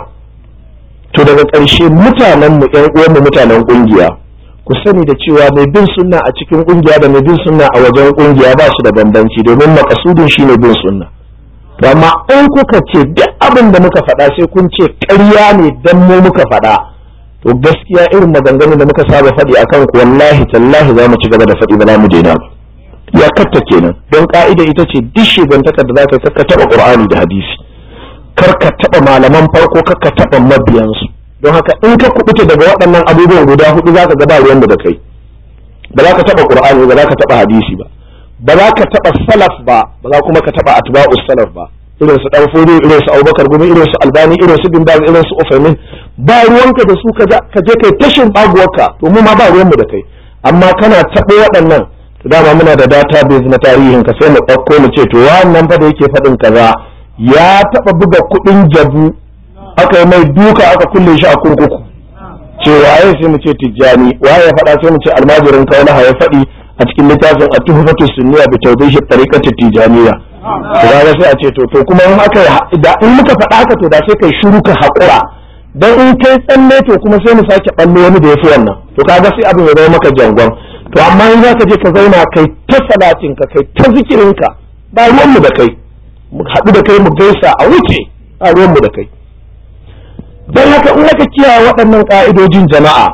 to daga ƙarshe mutanen mu ƴan uwanmu mutanen ƙungiya ku sani da cewa mai bin sunna a cikin ƙungiya da mai bin sunna a wajen ƙungiya ba su da bambanci domin makasudin shine bin sunna to amma in kuka ce duk abin da muka faɗa sai kun ce ƙarya ne dan mu muka faɗa to gaskiya irin maganganun da muka saba faɗi akan ku wallahi tallahi za mu ci gaba da faɗi ba za mu daina ba ya katta kenan don ka'ida ita ce duk shigantakar da za ka taɓa ƙur'ani da hadisi kar ka taɓa malaman farko kar ka taɓa mabiyansu don haka in ka kubuta daga waɗannan abubuwan guda hudu za ka ga ba ruwan da kai ba za ka taɓa qur'ani ba za ka taɓa hadisi ba ba za ka taɓa salaf ba ba za kuma ka taɓa atba'us salaf ba irin su ɗanfodi irin su abubakar gumi irin su albani irin su bimbaz irin su ufaimin ba ruwanka da su ka je kai tashin baguwarka to mu ma ba ruwanmu da kai amma kana taɓa waɗannan to dama muna da database na tarihin ka sai mu ɗauko mu ce to wannan fa da yake faɗin kaza ya taɓa buga kuɗin jabu aka yi mai duka aka kulle shi a kurkuku ce waye sai mu ce tijjani waye ya faɗa sai mu ce almajirin kaulaha ya faɗi a cikin littafin a tuhufatu sunniya bi tawdihi tariqati tijaniya to ga sai a ce to to kuma in aka da in muka faɗa haka to da sai kai shiru ka haƙura dan in kai tsalle to kuma sai mu sake ballo wani da yafi wannan to kaga sai abin ya zama maka jangon to amma in zaka je ka zauna kai ta salatin ka kai ta zikirin ka ba ruwan mu da kai mu haɗu da kai mu gaisa a wuce ba ruwan mu da kai don haka in aka kiyaye waɗannan ƙa'idojin jama'a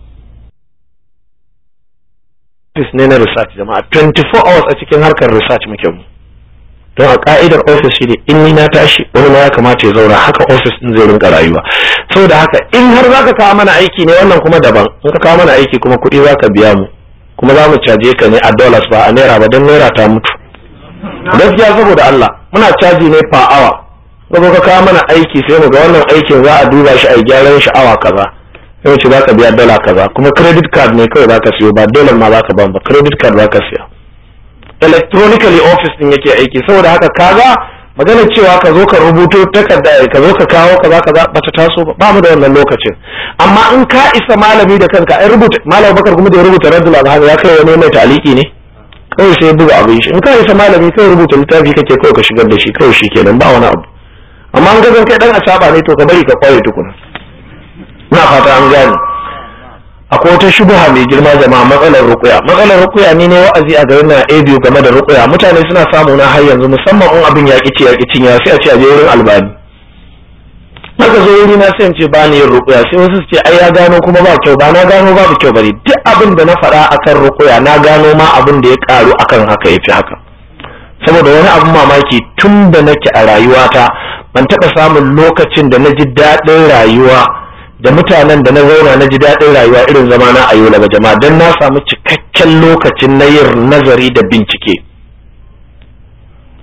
office ne na research jama'a 24 hours a cikin harkar research muke mu don a ka'idar office shi ne in ni na tashi wani ma ya kamata ya zauna haka office din zai rinka rayuwa saboda haka in har zaka kawo mana aiki ne wannan kuma daban in ka kawo mana aiki kuma kuɗi zaka biya mu kuma za mu caje ka ne a dollars ba a naira ba don naira ta mutu gaskiya saboda Allah muna caji ne per hour kuma ka kawo mana aiki sai mu ga wannan aikin za a duba shi a gyaran shi awa kaza sai mu ce za ka biya dala kaza kuma credit card ne kawai za ka siyo ba dollar ma za ka ban ba credit card za ka siya electronically office din yake aiki saboda haka kaga magana cewa ka zo ka rubuto takarda ka zo ka kawo kaza kaza bata taso ba ba mu da wannan lokacin amma in ka isa malami da kanka ai rubuta malam bakar kuma da ya rubuta raddul azhar ya kai wani mai taliki ne kawai sai buga abin shi in ka isa malami kai rubuta littafi kake kawai ka shigar da shi kawai shi kenan ba wani abu amma an gazan kai dan asaba ne to ka bari ka kwaye tukuna ina fata an gane akwai wata shubuha mai girma jama'a matsalar rukuya matsalar rukuya ni ne wa'azi a garin na a biyu game da rukuya mutane suna samu na har yanzu musamman in abin ya kici ya kicin ya sai a ce a je wurin albani haka zo wuri na sai in ce ba ni yin rukuya sai wasu su ce ai ya gano kuma ba kyau ba na gano babu kyau bane duk abin da na faɗa akan rukuya na gano ma abin da ya karu akan haka yafi haka saboda wani abin mamaki tun da nake a rayuwata ban taɓa samun lokacin da na ji daɗin rayuwa da mutanen da na zauna na ji daɗin rayuwa irin zama na ayo daga jama'a don na samu cikakken lokacin na yin nazari da bincike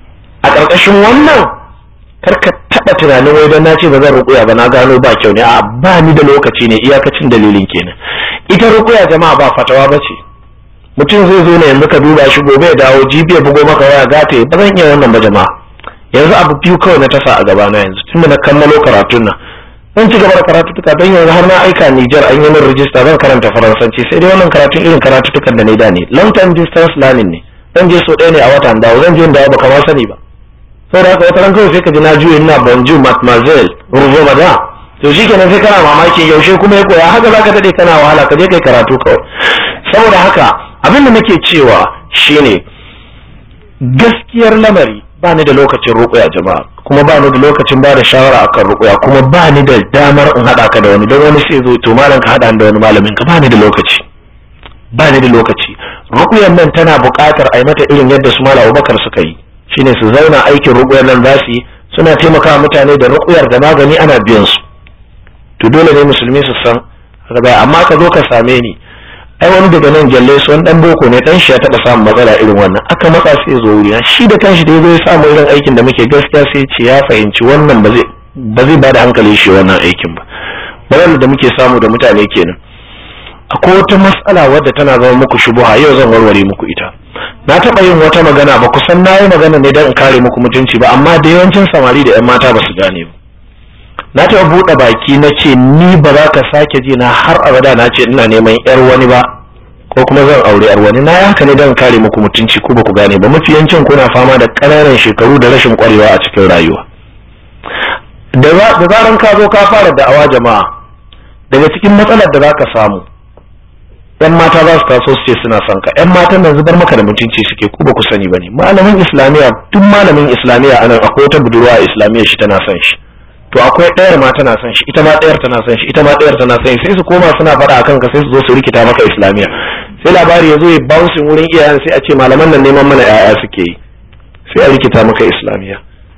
a ƙarƙashin wannan kar ka taɓa tunanin wai don na ce ba zan ruƙuya ba na gano ba kyau ne a ba ni da lokaci ne iyakacin dalilin kenan ita ruƙuya jama'a ba fatawa ba ce mutum zai zo ne yanzu ka duba shi gobe ya dawo jibi ya bugo maka waya gata ba zan iya wannan ba jama'a yanzu abu biyu kawai na tasa a gabana yanzu tunda na kammalo karatun nan zan ci gaba da karatutuka don yanzu har na aika Nijar an yi min rijista zan karanta faransanci sai dai wannan karatun irin karatutukan da na da ne long term distance learning ne zan je so ɗaya ne a watan dawo zan je dawo baka ma sani ba saboda haka wata ran kawai sai ka ji na juye ina bonjour mademoiselle ruvo madame to shi kenan sai kana mamaki yaushe kuma ya koya haka zaka dade kana wahala ka je kai karatu kawai saboda haka abin da nake cewa shine gaskiyar lamari ba ni da lokacin ruƙuya jama'a kuma ba ni da lokacin ba da shawara akan ruƙuya kuma ba ni da damar in haɗa ka da wani don wani sai zo to malam ka haɗa da wani malamin ka ba ni da lokaci ba ni da lokaci ruƙuyan nan tana buƙatar a yi mata irin yadda su malam Abubakar suka yi shine su zauna aikin ruƙuyar nan za su yi suna taimakawa mutane da ruƙuyar da magani ana biyan su to dole ne musulmi su san haka amma ka zo ka same ni ai wani daga nan gyalle su wani dan boko ne dan shi ya taba samun matsala irin wannan aka matsa sai zo wuri shi da kanshi da ya samu irin aikin da muke gaskiya sai ce ya fahimci wannan ba zai ba zai bada hankali shi wannan aikin ba matsalar da muke samu da mutane kenan akwai wata matsala wadda tana zama muku shubuha yau zan warware muku ita na taba yin wata magana ba kusan na yi magana ne don in kare muku mutunci ba amma da yawancin samari da yan mata ba su gane ba na taɓa buɗe baki na ce ni ba za ka sake ji na har abada na ce ina neman yar wani ba ko kuma zan aure yar wani na haka ne don kare muku mutunci ko ba ku gane ba mafi yancin kuna fama da ƙananan shekaru da rashin ƙwarewa a cikin rayuwa da zaran ka zo ka fara da'awa jama'a daga cikin matsalar da za ka samu yan mata za su taso su ce suna son ka yan matan nan zubar maka da mutunci suke ku ba ku sani ba ne malamin islamiyya duk malamin islamiyya anan akwai wata budurwa islamiyya shi tana son shi to akwai ɗayar ma tana son shi ita ma ɗayar tana son shi ita ma ɗayar tana son shi sai su koma suna faɗa akan ka sai su zo su rikita maka islamiyya sai labari ya zo ya bouncing wurin iyayen sai a ce malaman nan neman mana ƴaƴa suke yi sai a rikita maka islamiyya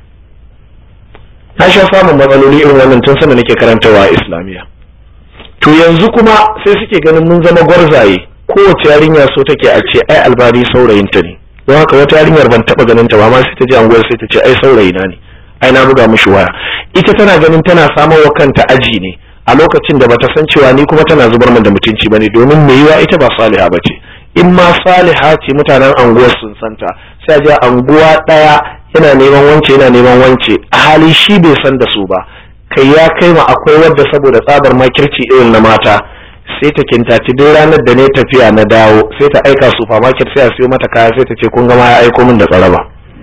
na sha samun matsaloli irin wannan tun sanda nake karantawa a islamiyya to yanzu kuma sai suke ganin mun zama gwarzaye kowace yarinya so take a ce ai albari saurayinta ne don haka wata yarinyar ban taɓa ganin ta ba ma sai ta je anguwar sai ta ce ai saurayina ne ai na buga mishi waya ita tana ganin tana samar wa kanta aji ne a lokacin da bata san cewa ni kuma tana zubar min da mutunci bane domin me yiwa ita ba saliha bace in ma saliha ce mutanen anguwar sun santa sai a je anguwa daya yana neman wance yana neman wance a hali shi bai san da su ba kai ya kai ma akwai wadda saboda tsabar makirci irin na mata sai ta kintaci duk ranar da ne tafiya na dawo sai ta aika supermarket sai a siyo mata kaya sai ta ce kun gama ya aiko min da tsaraba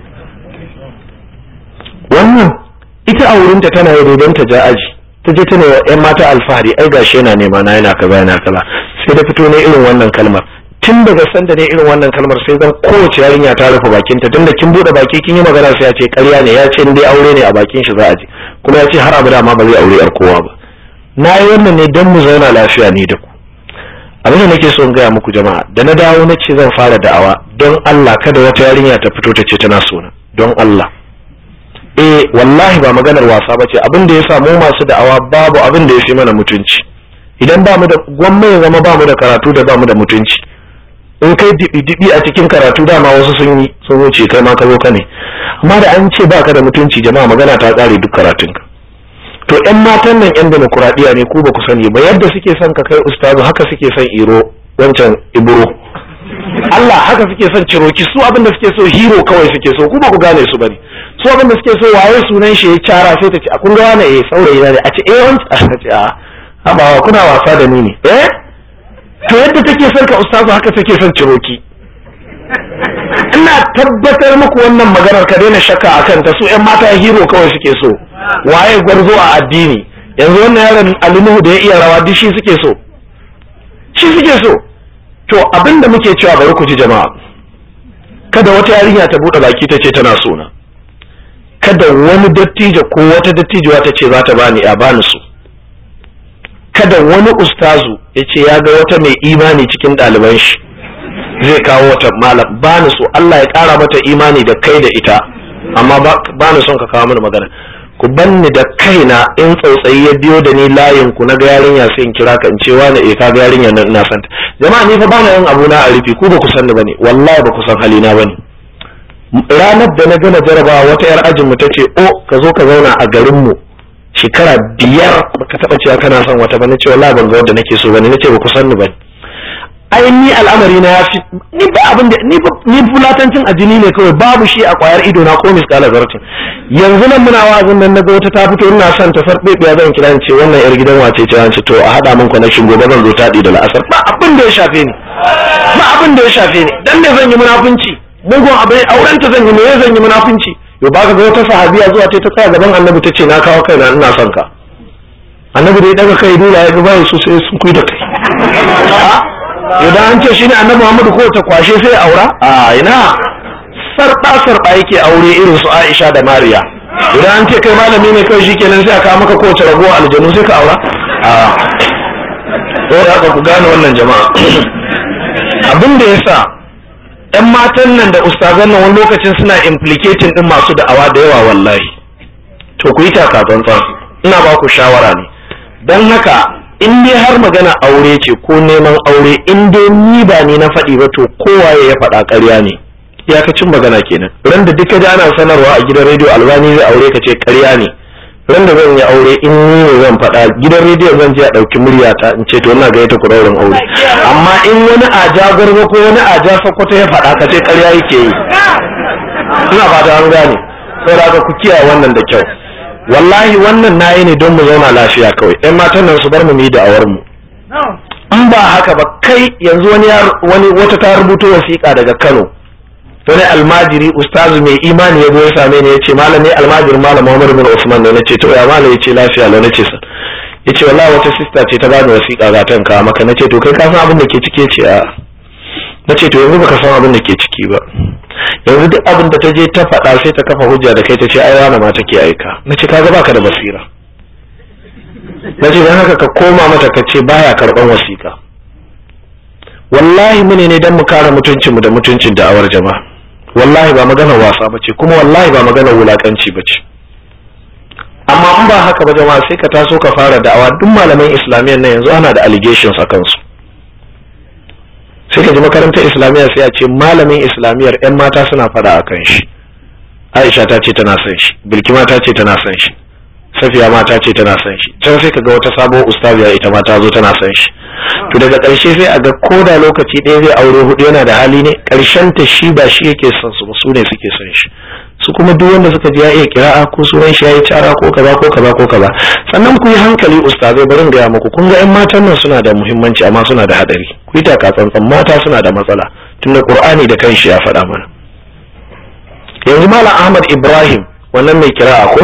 wannan ita a wurinta tana yi dodon ta ja aji ta je tana yan mata alfahari ai gashi yana nema na yana kaza yana kaza sai da fito ne irin wannan kalmar tun daga sanda ne irin wannan kalmar sai zan kowace yarinya ta rufe bakinta tun da kin bude baki kin yi magana sai ya ce ƙarya ne ya ce dai aure ne a bakin shi za a je kuma ya ce har abada ma ba zai aure yar kowa ba na yi wannan ne don mu zauna lafiya ni da ku abin da nake so in gaya muku jama'a da na dawo na ce zan fara da'awa don Allah kada wata yarinya ta fito ta ce tana sona don Allah eh wallahi ba maganar wasa bace abin da ya samu masu da'awa babu abin da ya fi mana mutunci idan ba mu da gwamma ya zama ba mu da karatu da ba mu da mutunci in kai dibi a cikin karatu dama wasu sun yi sun wuce kai ma ka zo ka ne amma da an ce baka da mutunci jama'a magana ta tsare duk karatunka to yan matan nan yan demokuraɗiyya ne ku ba ku sani ba yadda suke son ka kai ustazu haka suke son iro wancan ibro Allah haka suke son ciroki su abin da suke so hero kawai suke so ku ba ku gane su bane su abin da suke so waye sunan shi ya cara sai ta ce a kun ga wani eh saurayi na ne a ce eh wancan a ce a haba kuna wasa da ni ne eh to yadda take son ka ustazu haka take son ciroki ina tabbatar muku wannan maganar ka daina shakka akan ta su ƴan mata hero kawai suke so waye gwarzo a addini yanzu wannan yaron alinuhu da ya iya rawa duk shi suke so shi suke so to abin da muke cewa bari ku ji jama'a kada wata yarinya ta bude baki ta ce tana so na kada wani dattijo ko wata dattijuwa ta ce za ta bani a bani su kada wani ustazu ya ce ya ga wata mai imani cikin ɗaliban shi zai kawo wata malam ba ni so Allah ya ƙara mata imani da kai da ita amma ba ni son ka kawo mini magana ku banni da kaina in tsautsayi ya biyo da ni layin ku na ga yarinya sai in kira ka in ce wani eh ka ga yarinya nan ina santa jama'a ni fa bana yin abu na a rufi ku ba ku san ni bane wallahi ba ku san halina bane ranar da na gama jarabawa wata yar ajin mu tace o ka zo ka zauna a garin mu shekara biyar baka taba cewa kana son wata ba nace wallahi ban ga wanda nake so bane nace ba ku san ni ba ai ni al'amari na yafi ni ba abin da ni ni fulatancin ajini ne kawai babu shi a kwayar ido na ko miskala zartin yanzu nan muna wa'azin nan naga wata ta fito ina son ta farbe ya zan kira ce wannan yar gidan wace ce an ce to a hada min connection gobe zan zo taɗi da la'asar ba abin da ya shafe ni ba abin da ya shafe ni dan me zan yi munafunci mugun abin auren ta zan yi me zan yi munafunci yo ba ka ga wata sahabiya zuwa ce ta tsaya gaban annabi ta ce na kawo kaina ina son ka annabi da ya daga kai dole ya ga bayan su sai sun kuyi da kai idan an ce shine annabi Muhammadu ko ta kwashe sai aura a ina sarba sarba yake aure irin su Aisha da Mariya idan an ce kai malami ne kai shikenan sai aka maka kowace ragowa aljanu sai ka aura a to da haka ku gane wannan jama'a abin da yasa yan matan nan da ustazan nan wani lokacin suna implicating din masu da'awa da yawa wallahi to ku yi taka tsantsan ina ba ku shawara ne don haka in dai har magana aure ce ko neman aure in dai ni ba ni na faɗi ba to kowaye ya faɗa ƙarya ne iyakacin magana kenan ran da duka ji ana sanarwa a gidan rediyo albani zai aure ka ce ƙarya ne ran da zan yi aure in ni ne zan faɗa gidan rediyo zan je a ɗauki muryata in ce to ina gayyata ku ɗaurin aure amma in wani aja gwarzo ko wani aja sokoto ya faɗa ka ce ƙarya yake yi ina ba da an gane saboda ku kiyaye wannan da kyau wallahi wannan nayi ne don mu zauna lafiya kawai ɗan matan nan su bar mu yi da'awar mu in ba haka ba kai yanzu wani wani wata ta rubuto wasiƙa daga Kano wani almajiri ustazu mai imani ya zo ya same ni ya ce malam ne almajiri malam Muhammad bin Usman ne na ce to ya malam ya ce lafiya lau na ce sa ya ce wallahi wata sista ce ta bani wasiƙa ga tan ka maka na ce to kai ka san abin da ke ciki ce a na ce to yanzu baka san abin da ke ciki ba yanzu duk abin da ta je ta faɗa sai ta kafa hujja da kai ta ce ai wani ma take aika na ce kaga baka da basira na ce don haka ka koma mata ka ce baya karɓar wasiƙa wallahi mune ne don mu kare mutuncinmu da mutuncin da'awar jama'a wallahi ba maganar wasa ba ce kuma wallahi ba maganar wulakanci ba ce amma in ba haka ba jama'a sai ka taso ka fara da'awa duk malaman islamiyyar nan yanzu ana da allegations a kansu sai ka ji makarantar islamiyya sai a ce malamin islamiyyar yan mata suna fada a kan shi aisha ta ce tana son shi bilkima ta ce tana son shi safiya ma ta ce tana son shi can sai ka ga wata sabuwar ustaziya ita ma ta zo tana son shi to daga ƙarshe sai a ga ko da lokaci ɗaya zai aure hudu yana da hali ne ƙarshen ta shi ba shi yake son su ba su ne suke son shi su kuma duk wanda suka ji ya iya kira'a ko sunan shi ya yi cara ko kaza ko kaza ko kaza sannan ku yi hankali ustazai barin gaya muku kun ga 'yan matan nan suna da muhimmanci amma suna da hadari ku yi taka tsantsan mata suna da matsala tunda qur'ani da kanshi ya faɗa mana yanzu malam ahmad ibrahim wannan mai kira'a ko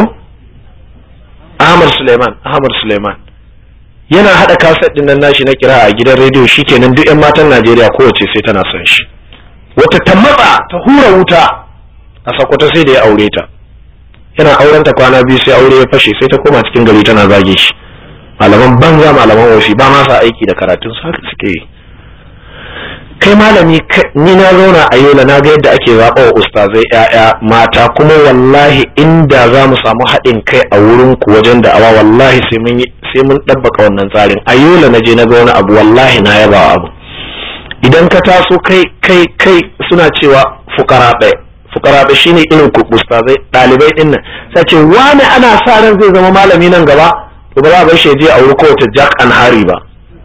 ahmad suleiman ahmad suleiman yana hada kaset din nan nashi na kira'a a gidan rediyo shikenan duk 'yan matan najeriya kowace sai tana son shi wata ta matsa ta hura wuta a sakwata sai da ya aure ta yana auren ta kwana biyu sai aure ya fashe sai ta koma cikin gari tana zage shi malaman banza malaman ofi ba ma sa aiki da karatun su haka suke yi kai malami ni na zauna a yola na ga yadda ake zaɓa wa ustazai ƴaƴa mata kuma wallahi inda za mu samu haɗin kai a wurin ku wajen da awa wallahi sai mun sai mun ɗabbaka wannan tsarin a yola na je na ga wani abu wallahi na yaba abu idan ka taso kai kai kai suna cewa fukara ɗaya fukara da shine irin ku ustazai dalibai din nan sai ce wani ana sa ran zai zama malami nan gaba to ba za a bar shi je a wuri kowace Jack and Harry ba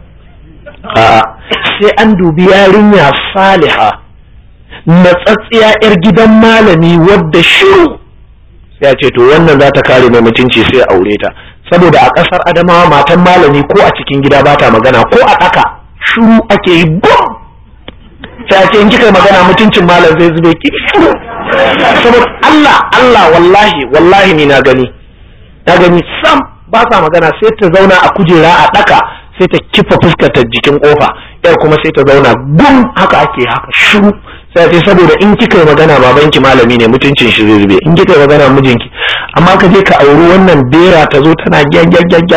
a'a sai an dubi yarinya saliha natsatsiya yar gidan malami wadda shiru sai a ce to wannan za ta kare mai mutunci sai a aure ta saboda a ƙasar Adamawa matan malami ko a cikin gida ba ta magana ko a ɗaka shiru ake yi bum sai a ce in kika magana mutuncin malam zai zube ki shiru saboda Allah Allah wallahi wallahi ni na gani na gani sam ba sa magana sai ta zauna a kujera a daka sai ta kifa fuskar ta jikin kofa yar kuma sai ta zauna gum haka ake haka shiru sai ce saboda in kika yi magana babanki malami ne mutuncin shi zai zube in kika yi magana mijinki amma ka je ka auri wannan bera ta zo tana gyaggyaggyagya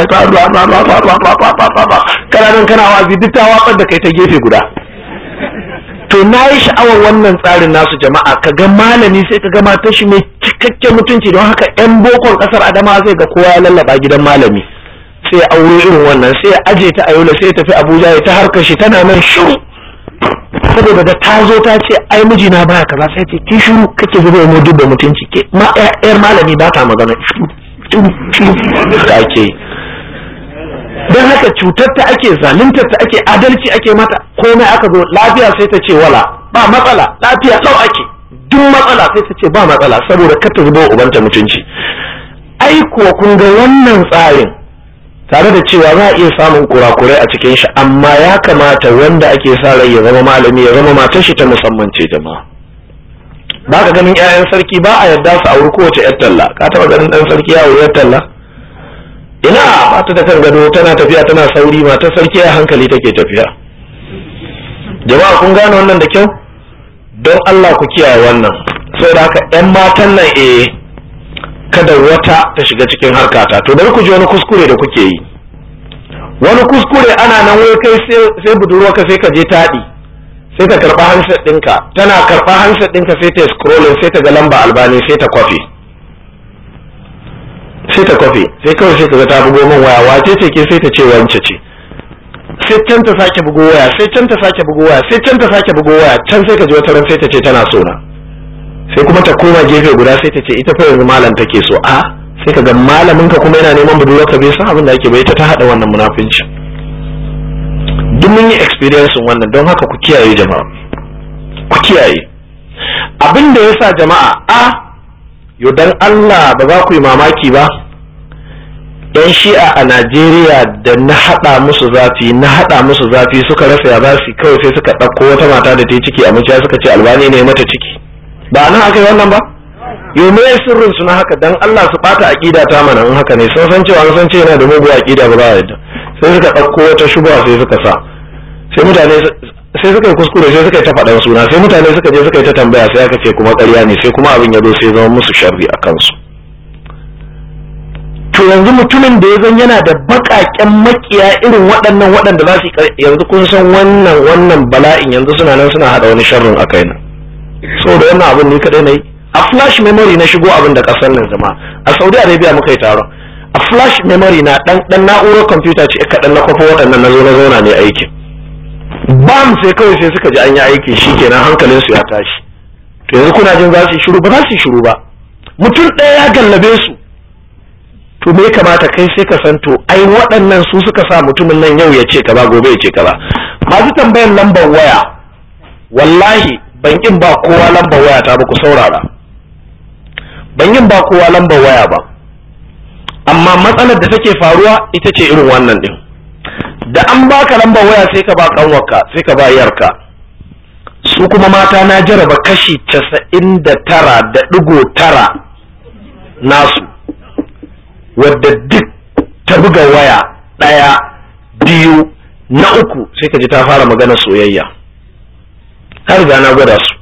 kana nan kana wazi duk ta watsar da kai ta gefe guda to na yi sha'awar wannan tsarin nasu jama'a ka ga malami sai ka ga matar shi mai cikakken mutunci don haka yan bokon kasar adama zai ga kowa ya lallaba gidan malami sai ya aure irin wannan sai ya aje ta a yola sai ya tafi abuja ya ta harkar shi tana nan shiru saboda da ta zo ta ce ai mijina baya kaza sai ce ki shiru kake zuba mu duk da mutunci ke ma yar malami ba ta magana shiru shiru da ake don haka cutar ta ake zaluntar ta ake adalci ake mata komai aka zo lafiya sai ta ce wala ba matsala lafiya lau ake duk matsala sai ta ce ba matsala saboda kar ta zuba ubanta mutunci ai kuwa kun ga wannan tsarin tare da cewa za a iya samun kurakurai a cikin shi amma ya kamata wanda ake sa rai ya zama malami ya zama matar shi ta musamman ce jama'a ba ka ganin 'ya'yan sarki ba a yarda su auri kowace 'yar talla ka taba ganin ɗan sarki ya auri 'yar talla ina ba ta da kan gado tana tafiya tana sauri matar sarki a hankali take tafiya jama'a kun gane wannan da kyau don Allah ku kiyaye wannan saboda haka 'yan matan nan eh kada wata ta shiga cikin harkata to bari ku ji wani kuskure da kuke yi wani kuskure ana nan wai kai sai budurwa ka sai ka je taɗi sai ka karɓa handset ɗinka tana karɓa handset ɗinka sai ta scrolling sai ta ga lamba albani sai ta kwafi sai ta kwafi sai kawai sai ka ga ta bugo min waya wace ce ke sai ta ce wance ce sai can ta sake bugo waya sai can ta sake bugo waya sai can ta sake bugo waya can sai ka ji wata ran sai ta ce tana so na sai kuma ta koma gefe guda sai ta ce ita fa yanzu malam take so a sai ka ga malamin ka kuma yana neman budurwa ka bai san abin da ake bai ta ta hada wannan munafinci duk mun yi experience wannan don haka ku kiyaye jama'a ku kiyaye abin da yasa jama'a a yo dan Allah ba za ku yi mamaki ba yan shi'a a Najeriya da na hada musu zafi na hada musu zafi suka rasa ya za su kawai sai suka ɗauko wata mata da ta yi ciki a maciya suka ce albani ne mata ciki ba nan aka yi wannan ba yau me sirrin su na haka dan Allah su bata aqida ta mana in haka ne sun san cewa an san cewa yana da mugu aqida ba za a yadda sai suka ɗauko wata shubha sai suka sa sai mutane sai suka yi kuskure sai suka yi ta faɗan suna sai mutane suka je suka yi ta tambaya sai aka ce kuma ƙarya ne sai kuma abin ya zo sai zama musu sharri a kansu to yanzu mutumin da ya zan yana da baƙaƙen makiya irin waɗannan waɗanda za su yanzu kun san wannan wannan bala'in yanzu suna nan suna haɗa wani sharrin a kaina saboda wannan abin ni kadai na yi a flash memory na shigo abin da kasar nan zama a saudi arabia muka yi taron a flash memory na dan dan na'urar kwamfuta ce kaɗan na kwafo waɗannan na zo na zauna ne aikin bam sai kawai sai suka ji an yi aiki shikenan hankalin su ya tashi to yanzu kuna jin za su yi shiru ba za su yi shiru ba mutum ɗaya ya gallabe su to me kamata kai sai ka san to ai waɗannan su suka sa mutumin nan yau ya ce kaza gobe ya ce kaza masu tambayan lambar waya wallahi ban yin ba kowa lambar waya ta ba ku saurara ban yin ba kowa lambar waya ba amma matsalar da take faruwa ita ce irin wannan din da an baka lambar waya sai ka ba kanwarka sai ka ba yarka su kuma mata na jaraba kashi casa'in da tara da ɗigo tara nasu wadda duk ta buga waya ɗaya biyu na uku sai ka ji ta fara magana soyayya har riga na gwada su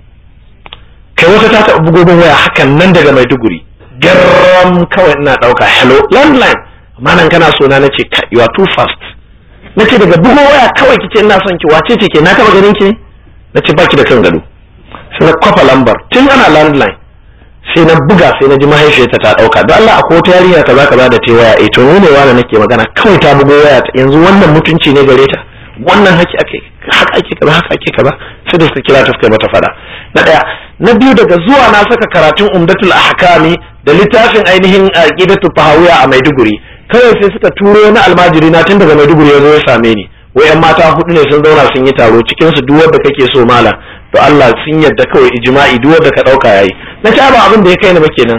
kai wata ta taɓa bugogon waya hakan nan daga maiduguri garram kawai ina ɗauka hello landline amma nan kana so na nace you are too fast nace daga bugo waya kawai kice ina son ki wace ce ke na taɓa ganin ki nace baki da kan gado sai na kwafa lambar tun ana landline sai na buga sai na ji mahaifiyarta ta ɗauka don Allah akwai wata yarinya kaza kaza da ta waya eh to ne wani nake magana kawai ta bugo waya yanzu wannan mutunci ne gare ta wannan haki ake haka ake kaza haka ake kaza sai da suka kira ta suka mata fada na daya na biyu daga zuwa na saka karatun umdatul ahkami da littafin ainihin aqidatu fahawiya a Maiduguri kawai sai suka turo na almajiri na tun daga Maiduguri ya zo ya same ni wai yan mata hudu ne sun zauna sun yi taro cikin su duk wanda kake so malam to Allah sun yadda kawai ijma'i duk wanda ka dauka yayi na ce ba abin da ya kai ni ba kenan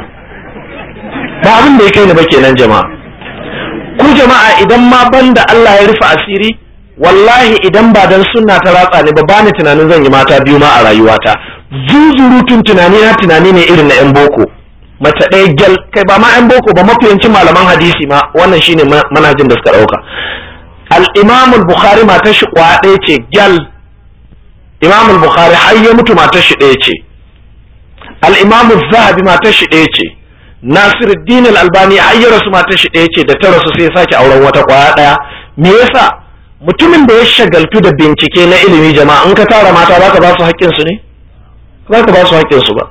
ba abin da ya kai ni ba kenan jama'a ku jama'a idan ma banda Allah ya rufe asiri wallahi idan ba dan sunna ta ratsa ne ba bani tunanin zan yi mata biyu ma a rayuwata zuzurutun tunani na tunani ne irin na yan boko mace ɗaya gyal kai ba ma yan boko ba mafiyancin malaman hadisi ma wannan shine manhajin da suka ɗauka al-imam al-bukhari matar shi kwa ɗaya ce gyal imam al-bukhari har ya mutu matar shi ɗaya ce al-imam az-zahabi matar shi ɗaya ce nasiruddin al-albani har ya rasu matar shi ɗaya ce da ta rasu sai ya sake auren wata kwaya ɗaya me yasa mutumin da ya shagaltu da bincike na ilimi jama'a in ka tara mata za ka ba su haƙƙinsu ne za ka ba su haƙƙinsu ba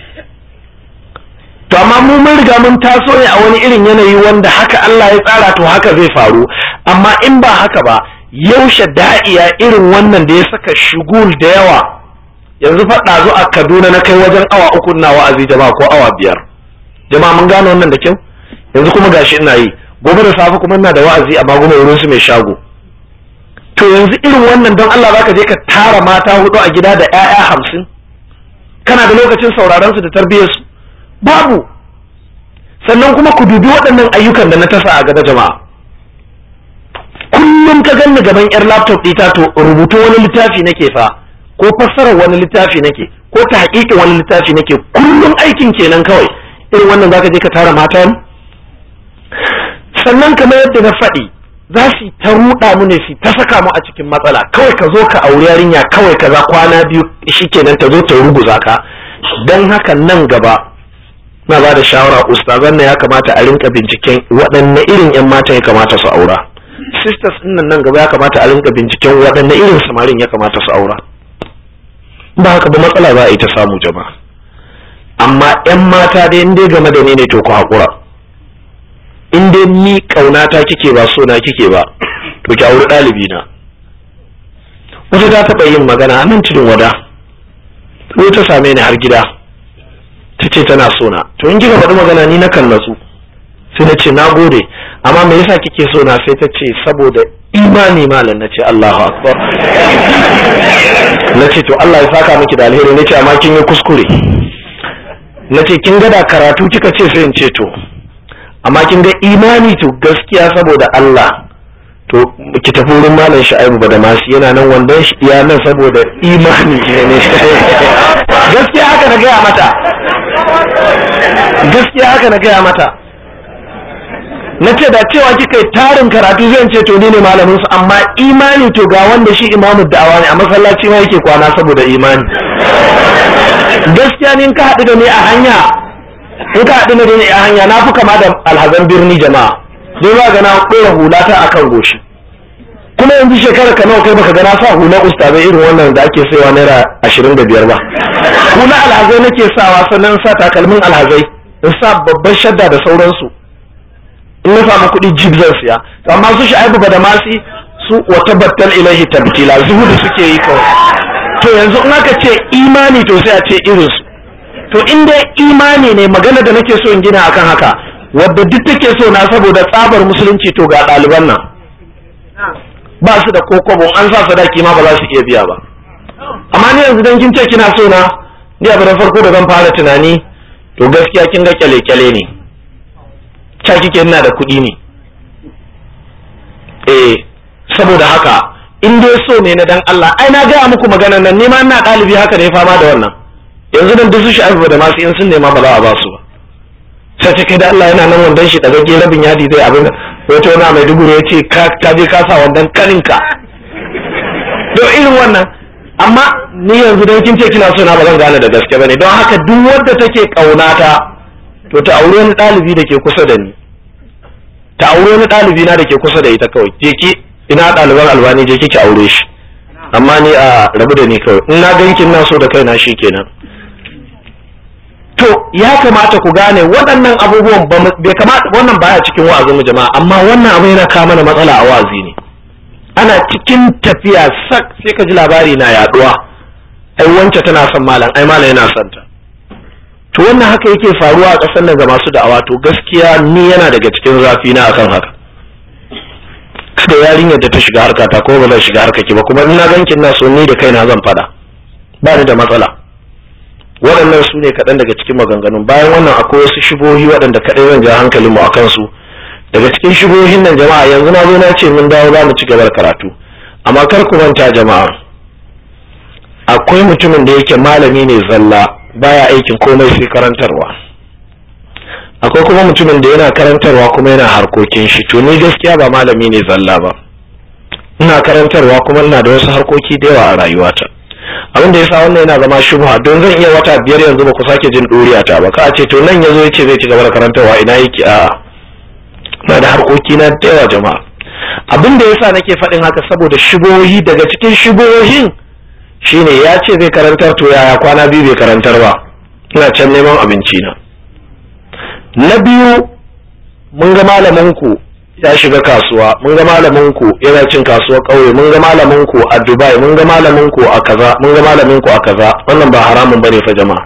to amma mu mun riga mun taso ne a wani irin yanayi wanda haka Allah ya tsara to haka zai faru amma in ba haka ba yaushe da'iya irin wannan da ya saka shugul da yawa yanzu faɗa zo a kaduna na kai wajen awa uku na wa'azi jama'a ko awa biyar jama'a mun gane wannan da kyau yanzu kuma gashi ina yi gobe da safe kuma ina da wa'azi amma goma wurin su mai shago to yanzu irin wannan don Allah zaka je ka tara mata hudu a gida da ƴaƴa hamsin kana da lokacin sauraron su da tarbiyyar su babu sannan kuma ku dubi waɗannan ayyukan da na tasa a gaba jama'a kullum ka ganni gaban yar laptop ɗita to rubutu wani littafi nake fa ko fassarar wani littafi nake ko ta haƙiƙin wani littafi nake kullum aikin kenan kawai irin wannan zaka je ka tara mata ne sannan kamar yadda na faɗi za su ta ruɗa mu ne su ta saka mu a cikin matsala kawai ka zo ka auri yarinya kawai ka za kwana biyu shikenan ta zo ta ruguza ka don haka nan gaba na ba da shawara ustazan na ya kamata a rinka binciken waɗanne irin 'yan mata ya kamata su aura sisters ɗin nan nan gaba ya kamata a rinka binciken waɗanne irin samarin ya kamata su aura ba haka ba matsala za a yi ta samu jama'a amma 'yan mata dai in dai game da ni ne to ku haƙura in dai ni ƙaunata kike ba so na kike ba to ki auri ɗalibi na wata ta taɓa yin magana a nan tudun wada ko ta same ni har gida ta ce tana so na to in kika faɗi magana ni na kan natsu sai na ce na gode amma me yasa kike so na sai ta ce saboda imani malam na ce Allahu akbar na ce to Allah ya saka miki da alheri na ce amma kin yi kuskure na ce kin ga da karatu kika ce sai in ce to amma kin ga imani to gaskiya saboda Allah to ki tafi wurin malam Sha'ibu Badamasi yana nan wandon shi ya nan saboda imani ne gaskiya haka na gaya mata gaskiya haka na gaya mata na ce da cewa kika yi tarin karatu zan ce to ni ne malamin su amma imani to ga wanda shi imamu da'awa ne a masallaci ma yake kwana saboda imani gaskiya ne in ka haɗu da ni a hanya in ka haɗu da ni a hanya na fi kama da alhazan birni jama'a don za ga na ɗora hula ta akan goshi kuma yanzu shekarar ka nawa kai baka ga na sa hula ustazai irin wannan da ake saiwa naira ashirin da biyar ba hula alhazai nake sawa sannan sa takalmin alhazai in sa babban shadda da sauransu in na samu kuɗi jib zan siya to amma su sha'ibu ba da masi su wata battal ilaihi tabtila zuhudu suke yi kawai to yanzu in aka ce imani to sai a ce irin su to in dai imani ne magana da nake so in gina akan haka wadda duk take so na saboda tsabar musulunci to ga ɗaliban nan ba su da kokobo an sa sadaki ma ba za su iya biya ba amma ni yanzu dan kin ce kina so na ni abu na farko da zan fara tunani to gaskiya kin ga kyale-kyale ne ca kike ina da kuɗi ne eh saboda haka in dai so ne na dan Allah ai na gaya muku maganar nan nima ina ɗalibi haka ne fama da wannan yanzu dan duk su shafi da masu in sun nema ba za a ba su ba sai ta kai da Allah yana nan wandan shi daga rabin yadi zai abin da wato na mai duguru ya ce ka je ka sa wandan kaninka to irin wannan amma ni yanzu don kin ce kina so na ba zan gane da gaske bane don haka duk wadda take kaunata to ta aure wani ɗalibi da ke kusa da ni ta aure wani ɗalibi na da ke kusa da ita kawai je ki ina ɗaliban albani je ki aure shi amma ni a rabu da ni kawai in na gankin na so da kaina shi kenan to ya kamata ku gane waɗannan abubuwan bai kamata wannan baya cikin wa'azin mu jama'a amma wannan abu yana kawo mana matsala a wa'azi ne ana cikin tafiya sak sai ka ji labari na yaduwa ai wance tana son malam ai malam yana son ta to wannan haka yake faruwa a ƙasar nan ga masu da'awa to gaskiya ni yana daga cikin zafi na akan haka kada yarinyar da ta shiga harka ta ko ba zan shiga harka ki ba kuma ina gankin na so ni da kaina zan fada ba ni da matsala waɗannan su ne kaɗan daga cikin maganganun bayan wannan akwai wasu shibohi waɗanda kaɗai zan ja hankalin mu akan su daga cikin shibohin nan jama'a yanzu na zo na ce mun dawo za mu ci gaba da karatu amma kar ku manta jama'a akwai mutumin da yake malami ne zalla baya aikin komai sai karantarwa akwai kuma mutumin da yana karantarwa kuma yana harkokin shi to ni gaskiya ba malami ne zalla ba ina karantarwa kuma ina da wasu harkoki da yawa a rayuwata abin da yasa wannan yana zama shubha don zan iya wata biyar yanzu ba ku sake jin ɗuriya ta ba ka ce to nan yazo yace zai ci gaba da karantarwa ina yake a'a ina da harkoki na da yawa jama'a abin da yasa nake faɗin haka saboda shubohi daga cikin shubohin shine ya ce zai karantar to yaya kwana biyu bai karantar ba ina can neman abinci na na biyu mun ga malamin ku ya shiga kasuwa mun ga malamin ku yana cin kasuwar ƙauye mun ga malamin ku a Dubai mun ga malamin ku a kaza mun ga malamin ku a kaza wannan ba haramun bane fa jama'a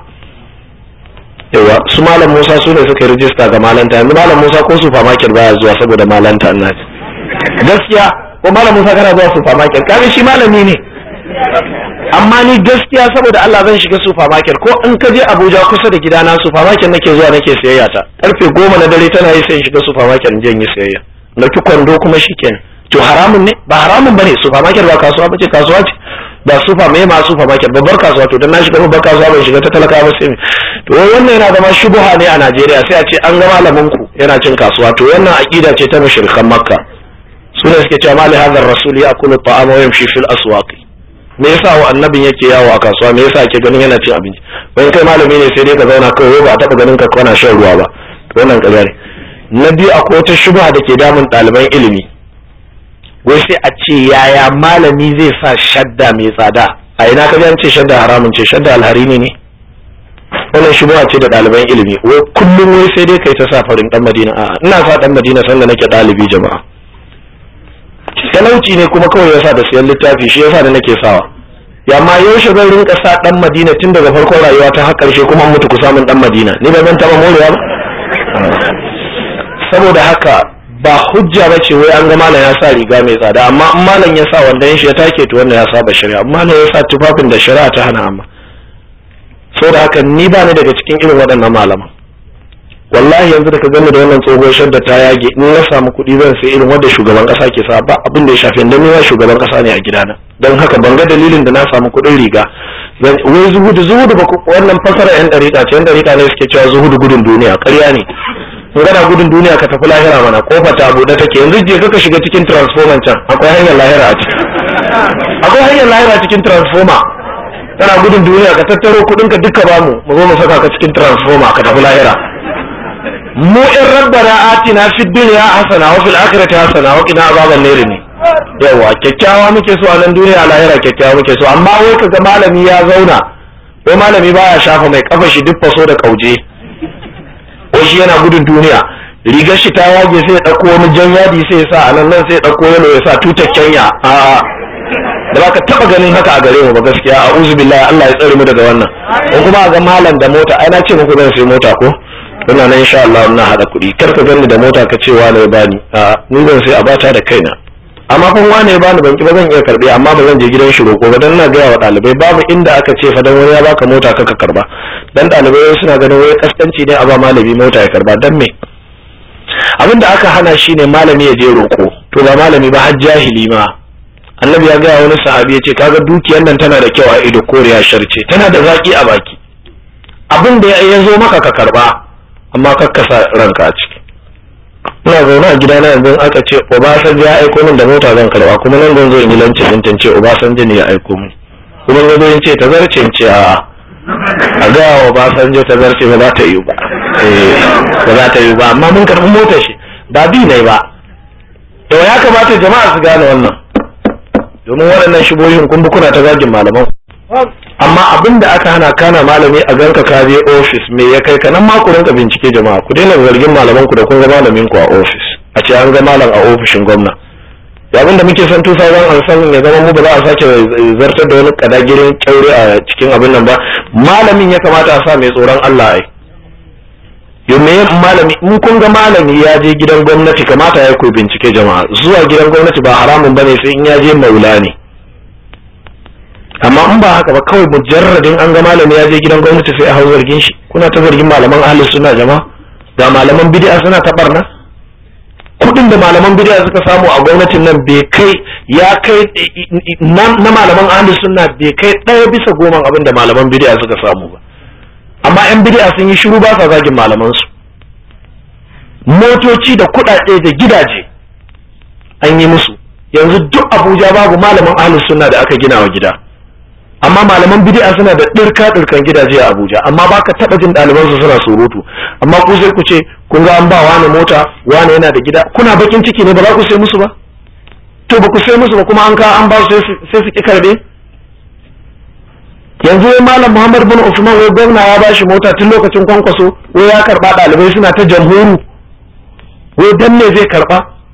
yawa su malam Musa su ne suka rijista ga malanta yanzu malam Musa ko supermarket baya zuwa saboda malanta Allah gaskiya ko malam Musa kana zuwa supermarket kaga shi malami ne amma ni gaskiya saboda Allah zan shiga supermarket ko in ka je Abuja kusa da gidana supermarket nake zuwa nake sayayya ta karfe goma na dare tana yi sai in shiga supermarket in je in yi sayayya dauki kwando kuma shikenan to haramun ne ba haramun bane supermarket ba kasuwa bace kasuwa ce ba super me ma supermarket babbar kasuwa to dan na shiga babbar kasuwa ban shiga ta talaka ba sai to wannan yana zama shubuha ne a Najeriya sai a ce an ga malamin ku yana cin kasuwa to wannan aqida ce ta mushrikan Makka sune suke cewa mali hadar rasul ya akulu ta'ama wa yamshi fil aswaqi me yasa wa annabin yake yawo a kasuwa me yasa ake ganin yana cin abinci wani kai malami ne sai dai ka zauna kawai ba a taba ganin ka kana shan ruwa ba wannan ƙarya ne na biyu akwai wata shubha da ke damun ɗaliban ilimi wai sai a ce yaya malami zai sa shadda mai tsada a ina ka an ce shadda haramun ce shadda alharini ne wannan shubha ce da ɗaliban ilimi wai kullum wai sai dai kai ta sa farin dan madina a'a ina sa dan madina sanda nake ɗalibi jama'a talauci ne kuma kawai yasa da siyan littafi shi yasa da nake sawa ya ma yaushe zan rinka sa dan madina tun daga farkon rayuwa ta har karshe kuma mutu ku samun dan madina ni ba zan taba morewa ba saboda haka ba hujja ba ce wai an ga malam ya sa riga mai tsada amma in malam ya sa wanda shi ya take to wannan ya saba shari'a amma malam ya sa tufafin da shari'a ta hana amma saboda haka ni ba ni daga cikin irin waɗannan malaman wallahi yanzu da ka gani da wannan tsohuwar shadda ta yage in na samu kuɗi zan sai irin wanda shugaban ƙasa ke sa ba abin da ya shafi dan ma shugaban ƙasa ne a gidana don haka ban ga dalilin da na samu kuɗin riga wai zuhudu zuhudu ba wannan fasara yan ɗariƙa ce yan ɗariƙa ne suke cewa zuhudu gudun duniya ƙarya ne in gana gudun duniya ka tafi lahira mana kofa ta buɗe take yanzu je ka shiga cikin transformer can akwai hanyar lahira a ciki akwai hanyar lahira cikin transformer kana gudun duniya ka tattaro kuɗinka duka bamu mu zo mu saka ka cikin transformer ka tafi lahira mu in rabbana atina fid dunya hasana wa fil akhirati hasana wa qina azaban nar ne yawa kyakkyawa muke so a nan duniya lahira kyakkyawa muke so amma wai kaga malami ya zauna wai malami baya shafa mai kafa shi duk faso da kauje wai shi yana gudun duniya rigar shi ta yage sai ya dauko wani jan yadi sai ya sa a nan nan sai ya dauko yalo ya sa tutar Kenya a da baka taba ganin haka a gare mu ba gaskiya a'udhu billahi Allah ya tsare mu daga wannan ko kuma ga malam da mota ai na ce muku zan sai mota ko ina nan insha Allah ina hada kuɗi kar ka gani da mota ka ce wane ya bani a ni zan sai a bata da kaina amma kun wane ya bani banki ba zan iya karbe amma ba zan je gidan shi roko ba dan na gaya wa ɗalibai babu inda aka ce fa dan wani ya baka mota ka ka karba dan ɗalibai suna ganin wai kaskanci ne a ba malami mota ya karba dan me abin da aka hana shine malami ya je roko to ba malami ba har jahili ma annabi ya gaya wani sahabi ya ce kaga dukiyar nan tana da kyau a ido koriya sharce tana da zaki a baki abin da ya zo maka ka karba amma kakkasa ranka a ciki ina zaune a gidana yanzu aka ce obasanjo ya aiko min da mota zan karba kuma nan zan zo in yi lancin din tance obasanjo ne ya aiko min kuma ya zo in ce ta zarce in ce a a ga wa obasanjo ta zarce ba za ta yi ba ba za ta yi ba amma mun karbi motar shi ba bi ne ba to ya kamata jama'a su gane wannan domin waɗannan shibohin kun kuna ta zagin malaman amma abin da aka hana kana malami a ganka ka je ofis me ya kai ka nan ma ku rinka bincike jama'a ku daina zargin malaman ku da kun ga malamin ku a ofis a ce an ga malam a ofishin gwamna ya abin da muke son tusa zan an san ya zama mu ba za a sake zartar da wani kadagirin kyaure a cikin abin nan ba malamin ya kamata a sa mai tsoron Allah ai yo me malami in kun ga malami ya je gidan gwamnati kamata ya ku bincike jama'a zuwa gidan gwamnati ba haramun bane sai in ya je maula ne amma in ba haka ba kawai mujarradin an ga malami ya je gidan gwamnati sai a hau zargin shi kuna ta zargin malaman ahlus sunna jama'a ga malaman bid'a suna ta barna kudin da malaman bid'a suka samu a gwamnatin nan bai kai ya kai na malaman ahlus sunna bai kai ɗaya bisa goma abin da malaman bid'a suka samu ba amma yan bid'a sun yi shiru ba sa zagin malaman su motoci da kuɗaɗe da gidaje an yi musu yanzu duk abuja babu malaman ahlus sunna da aka gina wa gida amma malaman bid'a suna da ɗirka ɗirkan gidaje a Abuja amma baka taɓa jin ɗaliban su suna surutu amma ku sai ku ce kun ga an ba wani mota wani yana da gida kuna bakin ciki ne ba za ku sai musu ba to ba ku sai musu ba kuma an ka an ba su sai su ki karbe yanzu wai malam Muhammad bin Usman wai gwamna ya bashi mota tun lokacin kwankwaso wai ya karba ɗalibai suna ta jamhuru wai dan ne zai karba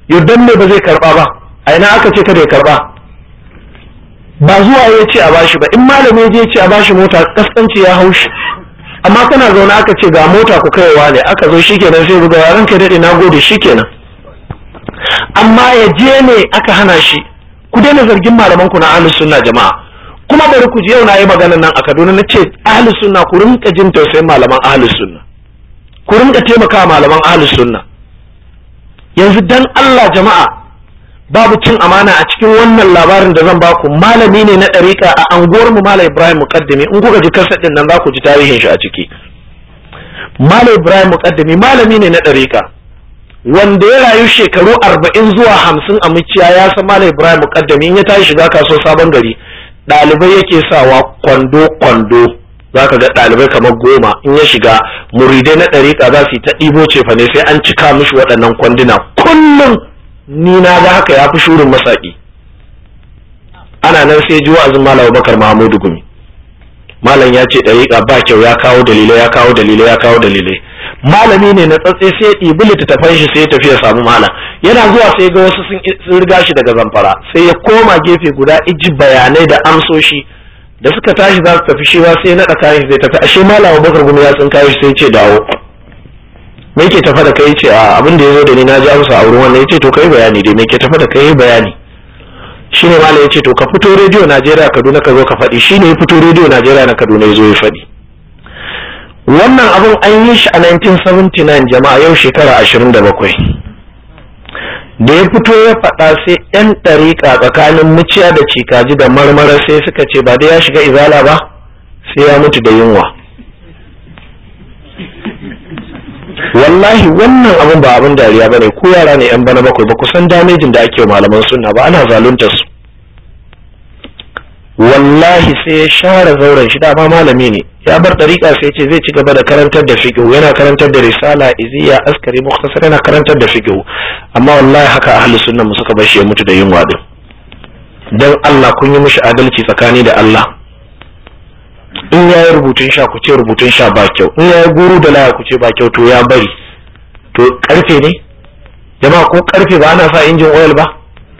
yau dan me ba zai karba ba a ina aka ce kada ya karba ba zuwa ya ce a bashi ba in malami je ce a bashi mota kaskanci ya haushi amma kana zaune aka ce ga mota ku kaiwa ne aka zo shikenan sai buga yaran kai dade na gode shikenan amma ya je ne aka hana shi ku daina zargin malaman ku na ahlus sunna jama'a kuma bari ku ji yau na yi magana nan a Kaduna na ce ahlus sunna ku rinka jin tausayin malaman ahlus sunna ku rinka taimaka malaman ahlus sunna yanzu dan Allah jama'a babu cin amana a cikin wannan labarin da zan baku malami ne na ɗariƙa a anguwar mu Malam Ibrahim Muqaddimi in kuka ji kasar din nan za ku ji tarihin shi a ciki Malam Ibrahim Muqaddimi malami ne na ɗariƙa wanda ya rayu shekaru arba'in zuwa hamsin a muciya ya san Malam Ibrahim Muqaddimi in ya tashi shiga kasuwar sabon gari ɗalibai yake sawa kwando kwando za ka ga ɗalibai kamar goma in ya shiga muridai na ɗariƙa za su yi ta ɗibo cefa ne sai an cika mishi waɗannan kwanduna kullum ni na ga haka ya fi shurin masaƙi ana nan sai ji wa'azin malam bakar mahamudu gumi malam ya ce ɗariƙa ba kyau ya kawo dalilai ya kawo dalilai ya kawo dalilai malami ne na tsatse sai ya ɗibi littattafan shi sai ya tafi ya samu malam yana zuwa sai ga wasu sun riga shi daga zamfara sai ya koma gefe guda iji bayanai da amsoshi da suka tashi za su tafi shi ba sai naɗa kayan zai tafi ashe malam bakar gumi ya tsinka shi sai ce dawo me ke tafa da kai ce a abin da ya zo da ni na ji amsa a wurin wannan ya ce to kai bayani dai me ke tafa da kai bayani shine malam ya ce to ka fito rediyo Najeriya Kaduna ka zo ka faɗi shine ya fito rediyo Najeriya na Kaduna ya zo ya faɗi wannan abin an yi shi a 1979 jama'a yau shekara 27 da ya fito ya faɗa sai 'yan ɗariƙa tsakanin muciya da cikaji da marmara sai suka ce ba dai ya shiga izala ba sai ya mutu da yunwa wallahi wannan abin ba abin dariya bane ko yara ne yan bana bakwai ba ku san damejin da ake malaman sunna ba ana zalunta su wallahi sai ya share zauren shi dama malami ne ya bar dariƙa sai ce zai ci gaba da karantar da fiqh yana karantar da risala iziya askari mukhtasar yana karantar da fiqh amma wallahi haka ahli sunna mu suka bar shi ya mutu da yunwa din dan Allah kun yi mishi adalci tsakani da Allah in ya yi rubutun sha ku ce rubutun sha ba kyau in ya yi guru da laya ku ce ba kyau to ya bari to karfe ne jama'a ko karfe ba ana sa injin oil ba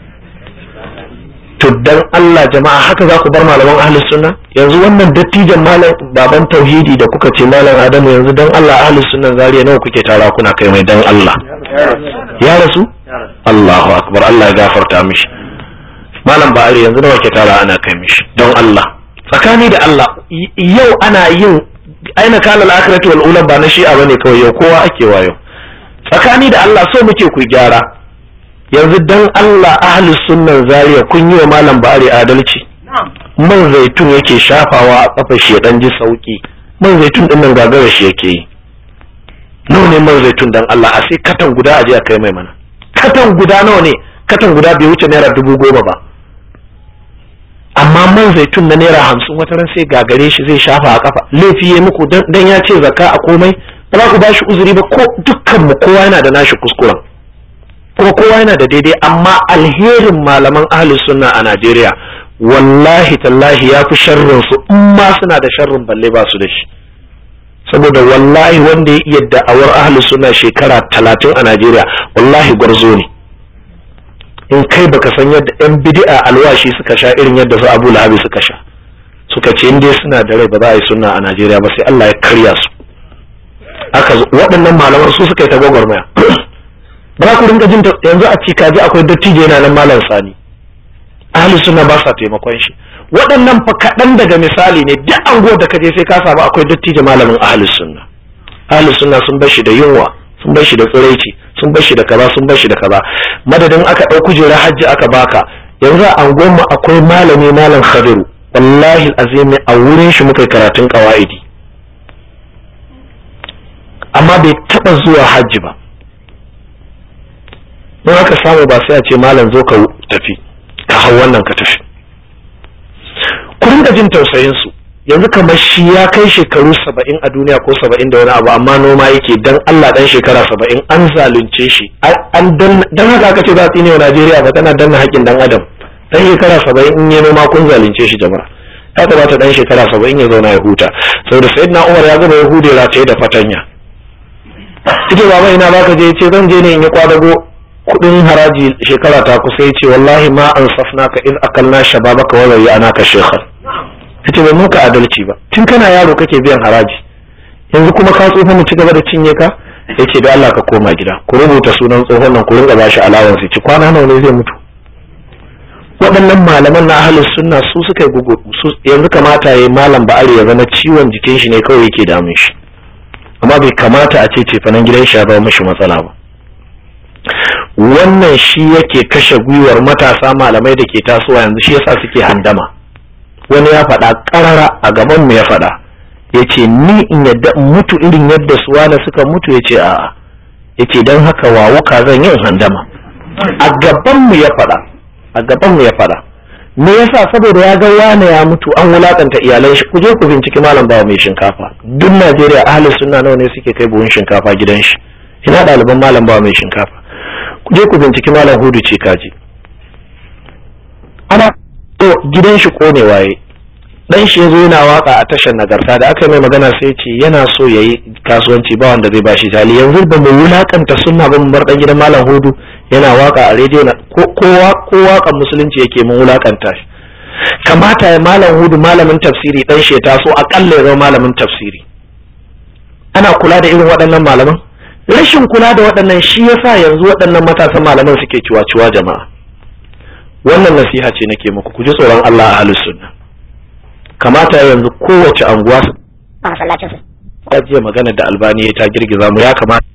to dan Allah jama'a haka za ku bar malaman ahlus sunna yanzu wannan dattijan malam baban tauhidi da kuka ce malam adamu yanzu dan Allah ahlus sunna zariya nawa kuke tara kuna kai mai dan Allah ya rasu Allahu akbar Allah ya gafarta mishi malam ba'ari yanzu nawa ke tara ana kai mishi don Allah tsakani da Allah yau ana yin aina kala al-akhirati wal ula ba na shi'a bane kawai yau kowa ake wayo tsakani da Allah so muke ku gyara yanzu dan Allah ahlus sunnan zaria kun yi wa malam ba'ari adalci man zaitun yake shafawa a kafa shi ya dan ji sauki man zaitun din nan gagara shi yake yi nawa ne man zaitun dan Allah a sai katan guda aje a kai mai mana katan guda nawa ne katan guda bai wuce naira dubu goma ba amma man zaitun na naira hamsin wata ran sai gagare shi zai shafa a kafa laifi ya muku dan ya ce zakka a komai ba za ku ba shi uzuri ba ko dukkan mu kowa yana da nashi kuskuren ko kowa yana da daidai amma alherin malaman ahli sunna a Najeriya wallahi tallahi ya fi sharrin su in ma suna da sharrin balle ba su da shi saboda wallahi wanda ya iya da'awar ahli sunna shekara talatin a Najeriya wallahi gwarzo ne in kai baka san yadda yan bid'a alwashi suka sha irin yadda su Abu Lahabi suka sha suka ce dai suna da rai ba za a yi sunna a Najeriya ba sai Allah ya karya su aka waɗannan malaman su suka yi ta gwagwarmaya ba za ku rinka jin yanzu a cikaji akwai dattijo yana nan malam sani ahli sunna ba sa taimakon shi waɗannan fa kaɗan daga misali ne duk anguwar da ka je sai ka samu akwai dattijo malamin ahli sunna ahli sunna sun bar shi da yunwa sun bar shi da tsiraici sun bar shi da kaza sun bar shi da kaza madadin aka ɗau kujerar hajji aka baka yanzu a anguwar mu akwai malami malam khadiru wallahi azimi a wurin shi muka karatun qawaidi amma bai taba zuwa hajji ba don haka samu ba sai a ce malam zo ka tafi ka hau wannan ka tafi ku rinka jin tausayin su yanzu kamar shi ya kai shekaru saba'in a duniya ko saba'in da wani abu amma noma yake dan Allah dan shekara saba'in an zalunce shi an dan haka aka ce za su yi wa Najeriya ba tana danna haƙƙin dan adam dan shekara saba'in in yi noma kun zalunce shi jama'a ya kamata dan shekara saba'in ya zauna ya huta saboda sayyidina Umar ya gama ya hude rataye da fatanya ita baba ina baka je ce zan je ne in yi kwadago kudin haraji shekara ta kusa ya ce wallahi ma an safna ka iz akalna shababaka wa zai ana ka shekhar yace bai muka adalci ba tun kana yaro kake biyan haraji yanzu kuma ka tsofa mu ci gaba da cinye ka yace da Allah ka koma gida ku rubuta sunan tsohon nan ku ringa bashi alawan sai ci kwana nawa ne zai mutu waɗannan malaman na ahlus sunna su suka yi gugu yanzu kamata yayi malam ba'ari ya zama ciwon jikin shi ne kawai yake damun shi amma bai kamata a ce cefanen gidan shi ya zama mishi matsala ba wannan shi yake kashe gwiwar matasa malamai da ke tasowa yanzu shi yasa suke handama wani ya faɗa ƙarara a gaban mu ya faɗa ya ce ni in yadda in mutu irin yadda suwana suka mutu ya ce a'a ya ce don haka wawuka zan yin handama a gaban mu ya faɗa a gaban mu ya faɗa me yasa saboda ya ga wane ya mutu an wulakanta iyalan shi ku je ku binciki malam bawa mai shinkafa duk Najeriya ahli sunna nawa ne suke kai buhun shinkafa gidan shi ina ɗaliban malam bawa mai shinkafa ku je ku binciki malam hudu ce kaji ana to gidan shi kone waye dan shi yazo yana waka a tashar nagarta da aka yi mai magana sai ce yana so yayi kasuwanci ba wanda zai bashi jali yanzu ba mu wulakanta sunna ba mu bar dan gidan malam hudu yana waka a rediyo na kowa ko wakan musulunci yake mun wulakanta shi kamata ya malam hudu malamin tafsiri dan shi ya taso akalla ya zama malamin tafsiri ana kula da irin waɗannan malaman rashin kula da waɗannan shi yasa yanzu waɗannan matasan malaman suke ciwa-ciwa jama'a wannan nasiha ce nake muku ku ji tsoron Allah a halin sunna kamata yanzu kowace anguwa su a masallacin su jiya magana da albani ta girgiza mu ya kamata